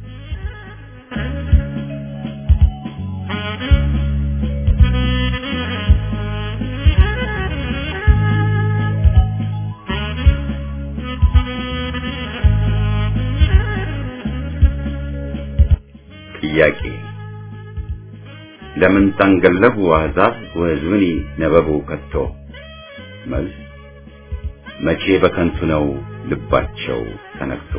ጥያቄ ለምን ታንገለሁ አሕዛብ ወሕዝብኒ ነበቡ ከቶ መልስ መቼ በከንቱ ነው ልባቸው ተነክቶ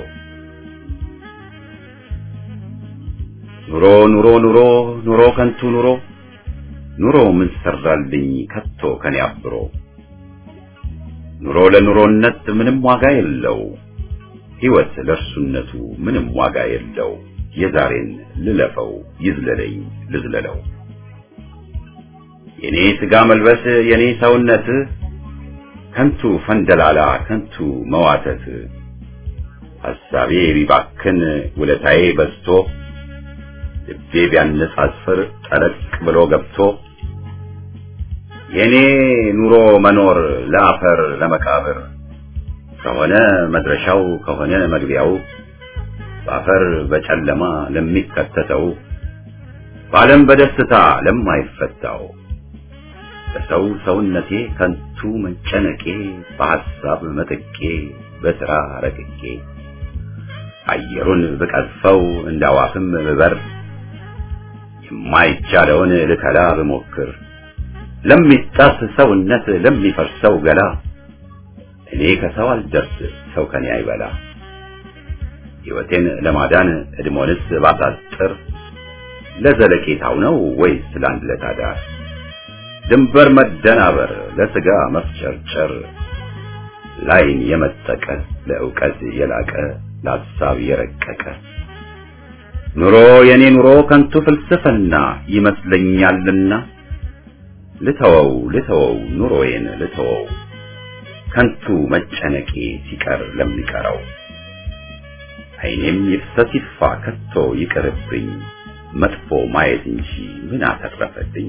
ኑሮ ኑሮ ኑሮ ኑሮ ከንቱ ኑሮ ኑሮ ምን ሰራልኝ ከቶ ከኔ አብሮ ኑሮ ለኑሮነት ምንም ዋጋ የለው ሕይወት ለእርሱነቱ ምንም ዋጋ የለው የዛሬን ልለፈው ይዝለለኝ ልዝለለው የኔ ሥጋ መልበስ የኔ ሰውነት ከንቱ ፈንደላላ ከንቱ መዋተት ሐሳቤ ቢባክን ውለታዬ በዝቶ ልቤ ቢያነጻጽር ጠለቅ ብሎ ገብቶ የኔ ኑሮ መኖር ለአፈር ለመቃብር ከሆነ መድረሻው ከሆነ መግቢያው በአፈር በጨለማ ለሚከተተው በዓለም በደስታ ለማይፈታው በሰው ሰውነቴ ከንቱ መጨነቄ በሐሳብ መጥቄ በሥራ ረቅቄ አየሩን ብቀዝፈው እንደ አዋፍም ብበር የማይቻለውን ልከላ ብሞክር ለሚጣስ ሰውነት ለሚፈርሰው ገላ እኔ ከሰው አልደርስ ሰው ከኔ አይበላ ሕይወቴን ለማዳን እድሞንስ ባሳጥር ለዘለቄታው ነው ወይስ ለአንድ ለታዳር ድንበር መደናበር ለሥጋ መፍጨርጨር ላይን የመጠቀ ለእውቀት የላቀ ለሐሳብ የረቀቀ ኑሮ የኔ ኑሮ ከንቱ ፍልስፍና ይመስለኛልና ልተወው ልተወው ኑሮዬን ልተወው ከንቱ መጨነቄ ሲቀር ለሚቀረው ዓይኔም ይፍሰስ ይጥፋ ከቶ ይቅርብኝ መጥፎ ማየት እንጂ ምን አተረፈልኝ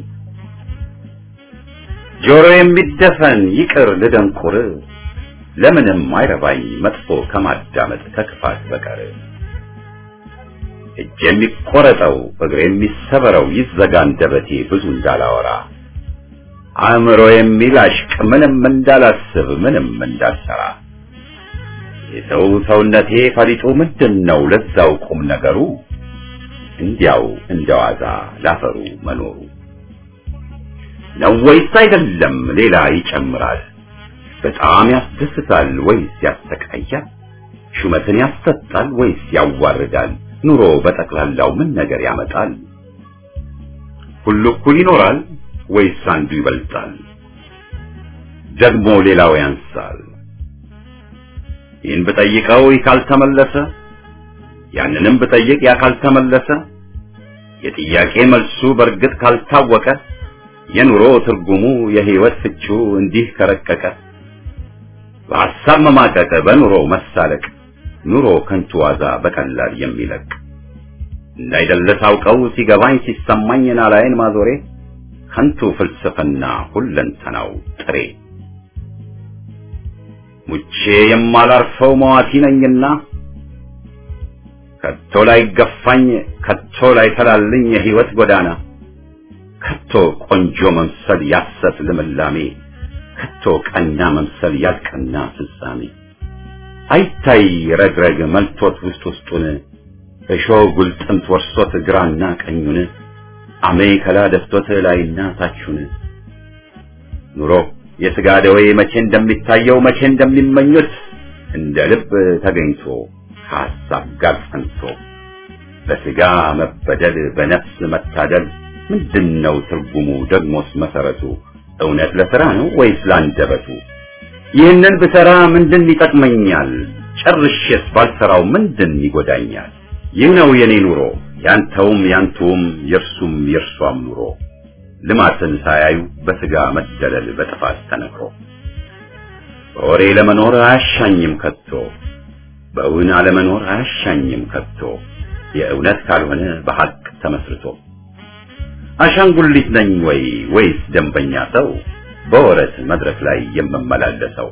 ጆሮ የሚደፈን ይቅር ልደንቁር ለምንም አይረባኝ መጥፎ ከማዳመጥ ከክፋት በቀር እጅ የሚቆረጠው እግር የሚሰበረው ይዘጋ አንደበቴ ብዙ እንዳላወራ አእምሮ የሚላሽቅ ምንም እንዳላስብ ምንም እንዳልሰራ የሰው ሰውነቴ ፈሊጡ ምንድን ነው ለዛው ቁም ነገሩ እንዲያው እንደዋዛ ላፈሩ መኖሩ ነው ወይስ አይደለም ሌላ ይጨምራል በጣም ያስደስታል ወይስ ያሰቃያል ሹመትን ያሰጣል ወይስ ያዋርዳል ኑሮ በጠቅላላው ምን ነገር ያመጣል ሁሉ እኩል ይኖራል ወይስ አንዱ ይበልጣል ደግሞ ሌላው ያንሳል ይህን ብጠይቀው ይህ ካልተመለሰ ያንንም ብጠይቅ ያ ካልተመለሰ የጥያቄ መልሱ በእርግጥ ካልታወቀ የኑሮ ትርጉሙ የህይወት ፍቹ እንዲህ ከረቀቀ በሐሳብ መማቀቅ በኑሮ መሳለቅ ኑሮ ከንቱ ዋዛ በቀላል የሚለቅ እንዳይደለ ሳውቀው ሲገባኝ ሲሰማኝ ናላይን ማዞሬ ከንቱ ፍልስፍና ሁለንተናው ጥሬ ሙቼ የማላርፈው መዋቲ ነኝና ከቶ ላይ ገፋኝ ከቶ ላይ ተላልኝ የህይወት ጎዳና ከቶ ቆንጆ መምሰል ያሰት ልምላሜ ከቶ ቀና መምሰል ያልቀና ፍጻሜ አይታይ ረግረግ መልቶት ውስጥ ውስጡን እሾህ ጉልጥምት ወርሶት ግራና ቀኙን አሜከላ ደፍቶት ላይና ታቹን ኑሮ የሥጋ ደዌ መቼ እንደሚታየው መቼ እንደሚመኙት እንደ ልብ ተገኝቶ ከሐሳብ ጋር ጸንቶ በሥጋ መበደል በነፍስ መታደል ምንድነው ትርጉሙ ደግሞስ መሰረቱ እውነት ለሥራ ነው ወይስ ላንደበቱ ይህንን ብሰራ ምንድን ይጠቅመኛል ጨርሼስ ባልሰራው ምንድን ይጎዳኛል ይህ ነው የኔ ኑሮ ያንተውም ያንቱም የእርሱም የእርሷም ኑሮ ልማትን ሳያዩ በሥጋ መደለል በጥፋት ተነክሮ በወሬ ለመኖር አያሻኝም ከቶ በእውን አለመኖር አያሻኝም ከቶ የእውነት ካልሆነ በሐቅ ተመስርቶ አሻንጉሊት ነኝ ወይ ወይስ ደንበኛ ሰው በወረት መድረክ ላይ የምመላለሰው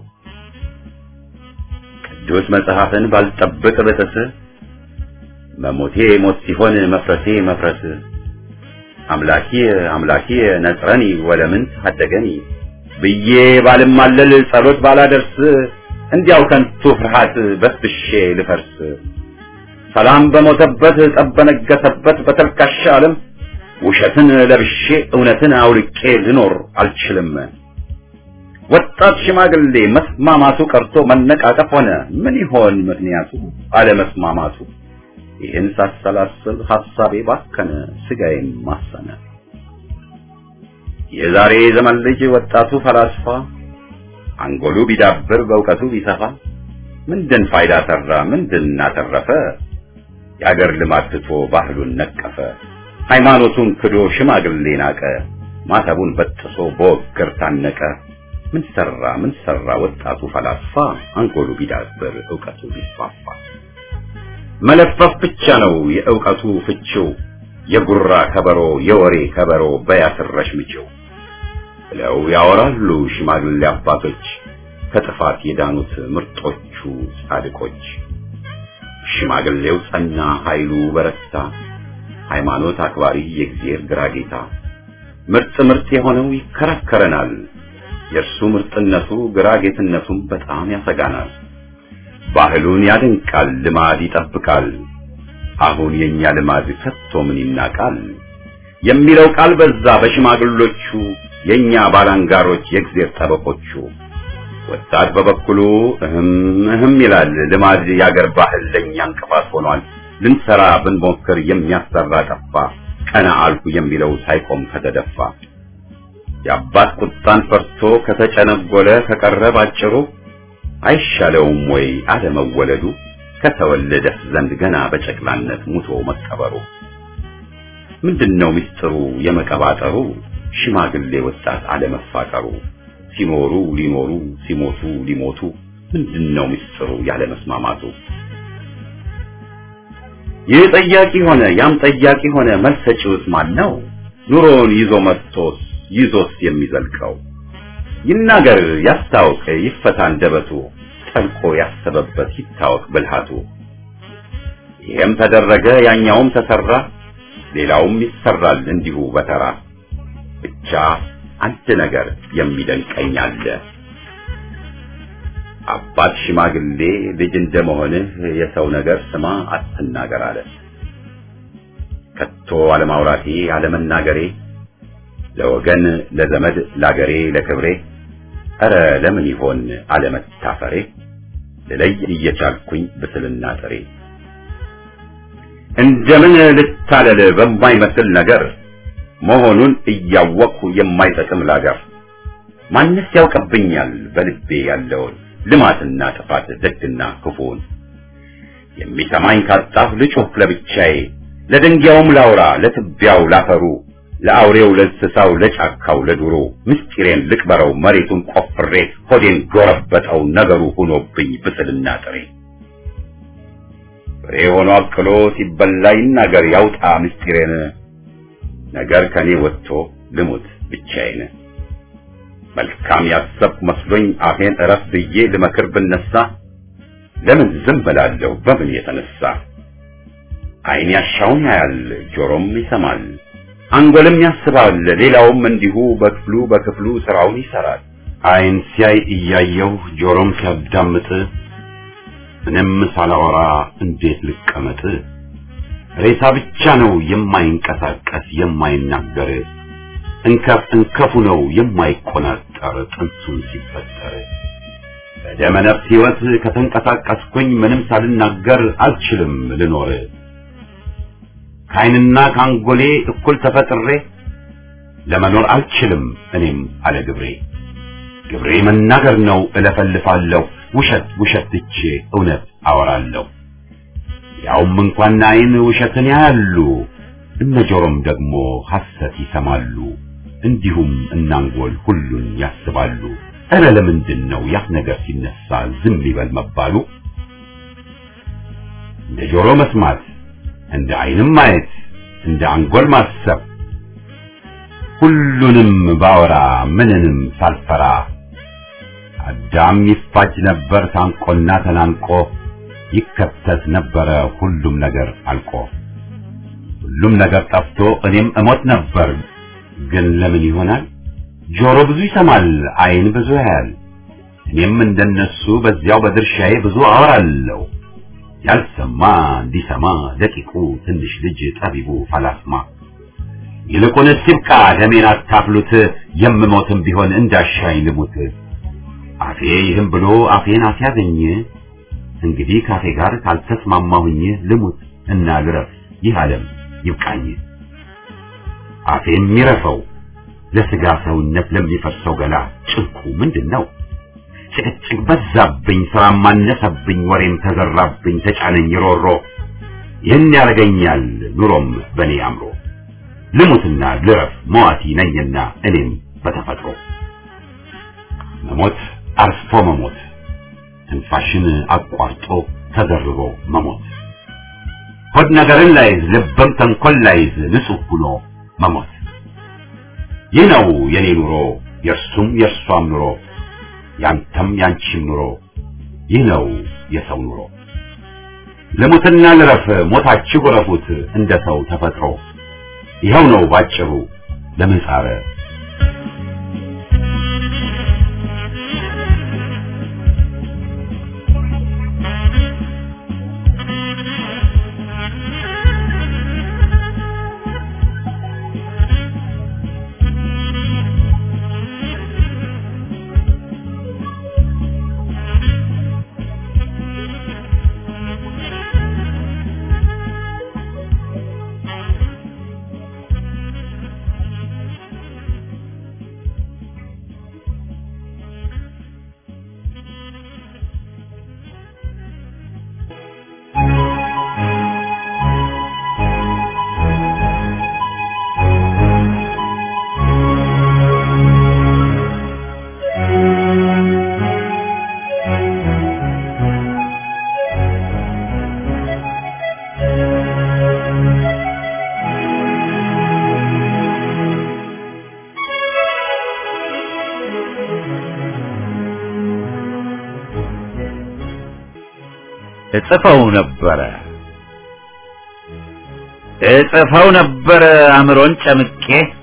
ቅዱስ መጽሐፍን ባልጠብቅ ብጥስ መሞቴ ሞት ሲሆን መፍረሴ መፍረስ አምላኪ አምላኪ ነጽረኒ ወለምን ታደገኒ ብዬ ባልማለል ጸሎት ባላደርስ እንዲያው ከንቱ ፍርሃት በስብሼ ልፈርስ ሰላም በሞተበት ጠብ በነገሰበት በተልካሻ ዓለም ውሸትን ለብሼ እውነትን አውልቄ ልኖር አልችልም። ወጣት ሽማግሌ መስማማቱ ቀርቶ መነቃቀፍ ሆነ። ምን ይሆን ምክንያቱ አለመስማማቱ? ይህን ሳሰላስል ሐሳቤ ባከነ፣ ስጋዬም ማሰነ። የዛሬ ዘመን ልጅ ወጣቱ ፈላስፋ አንጎሉ ቢዳብር በእውቀቱ ቢሰፋ ምንድን ፋይዳ ሰራ? ምንድን አተረፈ? የአገር ልማድ ትቶ ባህሉን ነቀፈ። ሃይማኖቱን ክዶ ሽማግሌ ናቀ። ማተቡን በጥሶ በወገር ታነቀ። ምን ሰራ ምን ሰራ ወጣቱ ፈላስፋ አንጎሉ ቢዳብር እውቀቱ ቢስፋፋ። መለፈፍ ብቻ ነው የእውቀቱ ፍቺው፣ የጉራ ከበሮ የወሬ ከበሮ በያስረሽ ምችው ብለው ያወራሉ ሽማግሌ አባቶች ከጥፋት የዳኑት ምርጦቹ ጻድቆች። ሽማግሌው ጸና ኃይሉ በረታ ሃይማኖት አክባሪ የእግዚአብሔር ግራ ጌታ ምርጥ ምርጥ የሆነው ይከራከረናል። የእርሱ ምርጥነቱ ግራ ጌትነቱም በጣም ያሰጋናል። ባህሉን ያደንቃል፣ ልማድ ይጠብቃል። አሁን የኛ ልማድ ከቶ ምን ይናቃል የሚለው ቃል በዛ በሽማግሎቹ የኛ ባላንጋሮች የእግዚአብሔር ጠበቆቹ። ወጣት በበኩሉ እህም እህም ይላል። ልማድ ያገር ባህል ለኛ እንቅፋት ሆኗል። ልንሰራ ብንሞክር የሚያሰራ ጠፋ። ቀና አልኩ የሚለው ሳይቆም ከተደፋ የአባት ቁጣን ፈርቶ ከተጨነጎለ ከቀረ ባጭሩ አይሻለውም ወይ አለመወለዱ ከተወለደስ ዘንድ ገና በጨቅላነት ሙቶ መቀበሩ? ምንድነው ምስጢሩ የመቀባጠሩ ሽማግሌ ወጣት አለመፋቀሩ? ሲኖሩ ሊኖሩ ሲሞቱ ሊሞቱ ምንድነው ምስጢሩ ያለመስማማቱ? ይህ ጠያቂ ሆነ ያም ጠያቂ ሆነ መልስ ሰጪውስ ማን ነው? ኑሮውን ይዞ መጥቶስ ይዞስ የሚዘልቀው ይናገር ያስታውቅ ይፈታ አንደበቱ ጠልቆ ያሰበበት ይታወቅ ብልሃቱ። ይሄም ተደረገ ያኛውም ተሰራ ሌላውም ይሰራል እንዲሁ በተራ ብቻ አንድ ነገር የሚደንቀኝ አለ። አባት ሽማግሌ ልጅ እንደመሆንህ የሰው ነገር ስማ አትናገር አለ። ከቶ አለማውራቴ አለመናገሬ ለወገን ለዘመድ ላገሬ ለክብሬ ኧረ ለምን ይሆን አለመታፈሬ ልለይ እየቻልኩኝ ብስልና ጥሬ እንደምን ልታለል በማይመስል ነገር መሆኑን እያወቅሁ የማይጠቅም ላገር ማንስ ያውቅብኛል በልቤ ያለውን ልማትና ጥፋት ደግና ክፉን የሚሰማኝ ካጣሁ ልጩህ ለብቻዬ ለድንጋዩም ላውራ ለትቢያው ላፈሩ ለአውሬው ለእንስሳው ለጫካው ለዱሮ ምስጢሬን ልቅበረው መሬቱን ቆፍሬ ሆዴን ጎረበጠው ነገሩ ሆኖብኝ ብስልና ጥሬ ፍሬ ሆኖ አቅሎ ሲበላ ይናገር ያውጣ ምስጢሬን ነገር ከኔ ወጥቶ ልሙት ብቻዬን መልካም ያሰብኩ መስሎኝ አፌን እረፍ ብዬ ልመክር ብነሳ ለምን ዝም ብላለሁ በምን የተነሳ ዓይን ያሻውን ያያል ጆሮም ይሰማል አንጎልም ያስባል ሌላውም እንዲሁ በክፍሉ በክፍሉ ስራውን ይሰራል ዓይን ሲያይ እያየሁ ጆሮም ሲያዳምጥ ምንም ሳላወራ እንዴት ልቀመጥ ሬሳ ብቻ ነው የማይንቀሳቀስ የማይናገር እንከፍ እንከፉ ነው የማይቆናጠር ጥንሱን ሲፈጠር በደመ ነፍስ ሕይወት ከተንቀሳቀስኩኝ ምንም ሳልናገር አልችልም ልኖር ከዓይንና ከአንጎሌ እኩል ተፈጥሬ ለመኖር አልችልም እኔም አለ ግብሬ ግብሬ መናገር ነው እለፈልፋለሁ ውሸት ውሸት ትቼ እውነት አወራለሁ ያውም እንኳን ዓይን ውሸትን ያያሉ እነ ጆሮም ደግሞ ሐሰት ይሰማሉ እንዲሁም እናንጎል ሁሉን ያስባሉ እረ ለምንድን ነው ያፍ ነገር ሲነሳ ዝም ይበል መባሉ እንደ ጆሮ መስማት እንደ ዓይንም ማየት እንደ አንጎል ማሰብ ሁሉንም ባወራ ምንንም ሳልፈራ አዳም ይፋጅ ነበር ታንቆና ተናንቆ ይከተት ነበረ ሁሉም ነገር አልቆ ሁሉም ነገር ጠፍቶ እኔም እሞት ነበር ግን ለምን ይሆናል ጆሮ ብዙ ይሰማል ዓይን ብዙ ያያል እኔም እንደነሱ በዚያው በድርሻዬ ብዙ አወራለሁ ያልሰማ እንዲሰማ ደቂቁ ትንሽ ልጅ ጠቢቡ ፈላስማ ይልቁንስ ይብቃ ደሜን አታፍሉት የምሞትም ቢሆን እንዳሻኝ ልሙት አፌ ይህም ብሎ አፌን አስያዘኝ እንግዲህ ካፌ ጋር ካልተስማማሁኝ ልሙት እና ልረፍ ይህ ዓለም ይብቃኝ አፌ የሚረፈው ለስጋ ሰውነት ለሚፈርሰው ገላ ጭንቁ ምንድን ነው ጭቅጭቅ በዛብኝ ስራም አነሰብኝ ወሬም ተዘራብኝ ተጫነኝ ሮሮ ይህን ያደርገኛል ኑሮም በእኔ አምሮ ልሙትና ልረፍ መዋቲ ነኝና እኔም በተፈጥሮ መሞት አርፎ መሞት ትንፋሽን አቋርጦ ተዘርሮ መሞት ሆድ ነገርን ላይዝ ልብም ተንኮል ላይዝ ንጹሕ ሆኖ መሞት ይህ ነው የኔ ኑሮ የእርሱም የእርሷም ኑሮ ያንተም ያንቺም ኑሮ ይህ ነው የሰው ኑሮ ልሙትና ልረፍ ሞታችሁ እረፉት እንደ ሰው ተፈጥሮ ይኸው ነው ባጭሩ ለምህጻረ እጽፈው ነበረ እጽፈው ነበረ አእምሮን ጨምቄ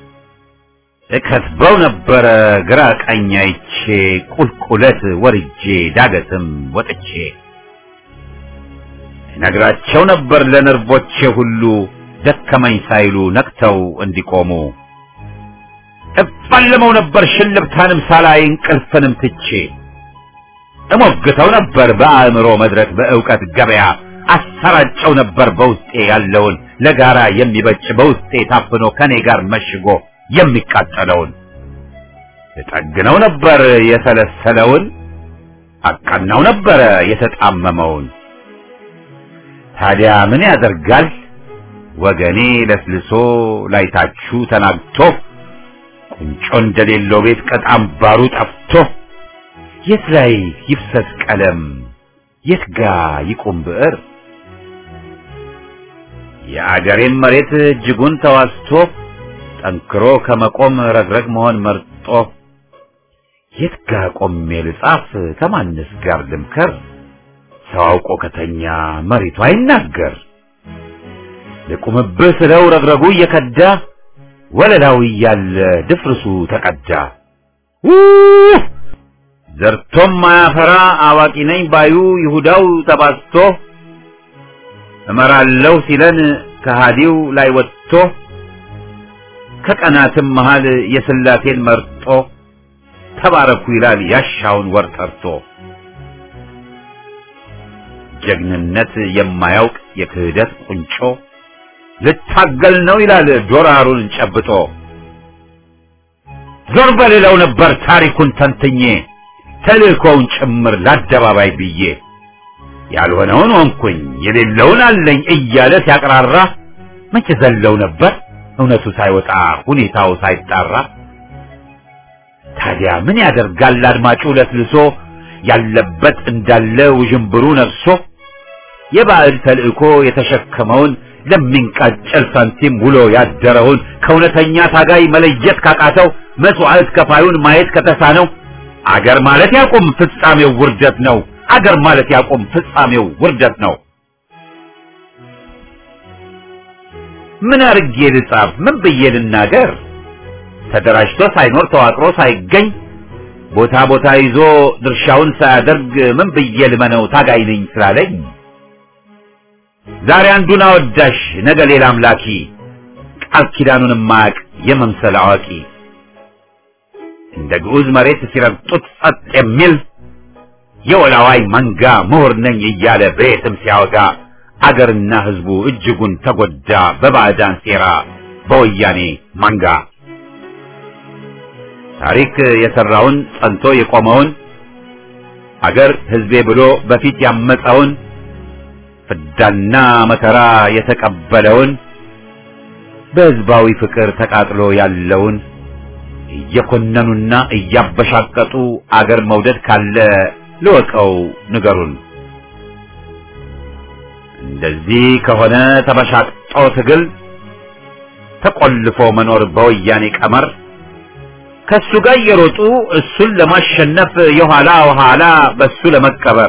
እከትበው ነበረ ግራ ቀኝ አይቼ ቁልቁለት ወርጄ ዳገትም ወጥቼ ነግራቸው ነበር ለነርቮቼ ሁሉ ደከመኝ ሳይሉ ነቅተው እንዲቆሙ እፋለመው ነበር ሽልብታንም ሳላይ እንቅልፍንም ትቼ እሞግተው ነበር በአእምሮ መድረክ በእውቀት ገበያ አሰራጨው ነበር በውስጤ ያለውን ለጋራ የሚበጭ በውስጤ ታፍኖ ከኔ ጋር መሽጎ የሚቃጠለውን እጠግነው ነበር የሰለሰለውን አቀናው ነበረ የተጣመመውን ታዲያ ምን ያደርጋል ወገኔ ለስልሶ ላይታችሁ ተናግቶ ቁንጮ እንደሌለው ቤት ቀጣም ባሩ ጠፍቶ የት ላይ ይፍሰስ ቀለም የት ጋ ይቁም ብዕር የአገሬን መሬት እጅጉን ተዋስቶ ጠንክሮ ከመቆም ረግረግ መሆን መርጦ የት ጋ ቆሜ ልጻፍ ከማንስ ጋር ልምከር ሰው አውቆ ከተኛ መሬቱ አይናገር ልቁምብህ ስለው ረግረጉ እየከዳ ወለላው እያለ ድፍርሱ ተቀዳ ውህ! ዘርቶም ማያፈራ አዋቂ ነኝ ባዩ ይሁዳው ተባስቶ እመራለሁ ሲለን ከሃዲው ላይ ወጥቶ ከቀናትም መሃል የስላሴን መርጦ ተባረኩ ይላል ያሻውን ወር ጠርቶ ጀግንነት የማያውቅ የክህደት ቁንጮ ልታገል ነው ይላል ዶራሩን ጨብጦ ዞር በሌለው ነበር ታሪኩን ተንትኜ ተልእኮውን ጭምር ለአደባባይ ብዬ ያልሆነውን ሆንኩኝ የሌለውን አለኝ እያለ ሲያቅራራ መቼ ዘለው ነበር እውነቱ ሳይወጣ ሁኔታው ሳይጣራ ታዲያ ምን ያደርጋል አድማጩ ለስልሶ ያለበት እንዳለ ውዥንብሩ ነፍሶ የባዕድ ተልእኮ የተሸከመውን ለሚንቃጨል ሳንቲም ውሎ ያደረውን ከእውነተኛ ታጋይ መለየት ካቃተው መስዋዕት ከፋዩን ማየት ከተሳነው አገር ማለት ያቁም ፍጻሜው ውርደት ነው። አገር ማለት ያቁም ፍጻሜው ውርደት ነው። ምን አርጌ ልጻፍ? ምን ብዬ ልናገር? ተደራጅቶ ሳይኖር ተዋቅሮ ሳይገኝ ቦታ ቦታ ይዞ ድርሻውን ሳያደርግ ምን ብዬ ልመነው ታጋይ ነኝ ስላለኝ ዛሬ አንዱን አወዳሽ ነገ ሌላ አምላኪ ቃል ኪዳኑን ማያቅ የመምሰል አዋቂ እንደ ግዑዝ መሬት ሲረግጡት ጸጥ የሚል የወላዋይ መንጋ ምሁር ነኝ እያለ በየትም ሲያወጋ አገርና ሕዝቡ እጅጉን ተጎዳ በባዕዳን ሴራ በወያኔ መንጋ ታሪክ የሰራውን ጸንቶ የቆመውን አገር ሕዝቤ ብሎ በፊት ያመፀውን ፍዳና መከራ የተቀበለውን በሕዝባዊ ፍቅር ተቃጥሎ ያለውን እየኮነኑና እያበሻቀጡ አገር መውደድ ካለ ልወቀው ንገሩን። እንደዚህ ከሆነ ተበሻቅጦ ትግል ተቆልፎ መኖር በወያኔ ቀመር ከሱ ጋር እየሮጡ እሱን ለማሸነፍ የኋላ ኋላ በሱ ለመቀበር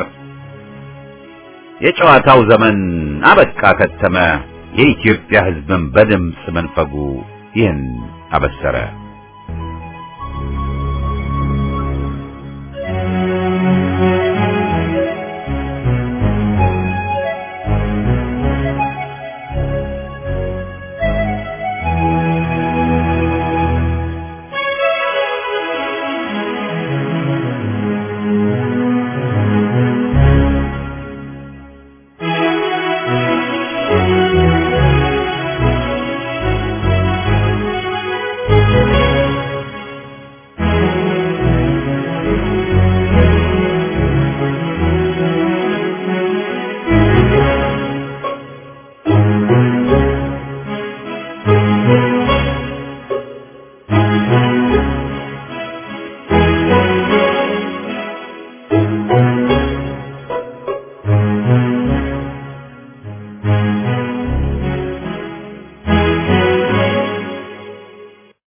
የጨዋታው ዘመን አበቃ ከተመ። የኢትዮጵያ ሕዝብን በድምፅ መንፈጉ ይህን አበሰረ።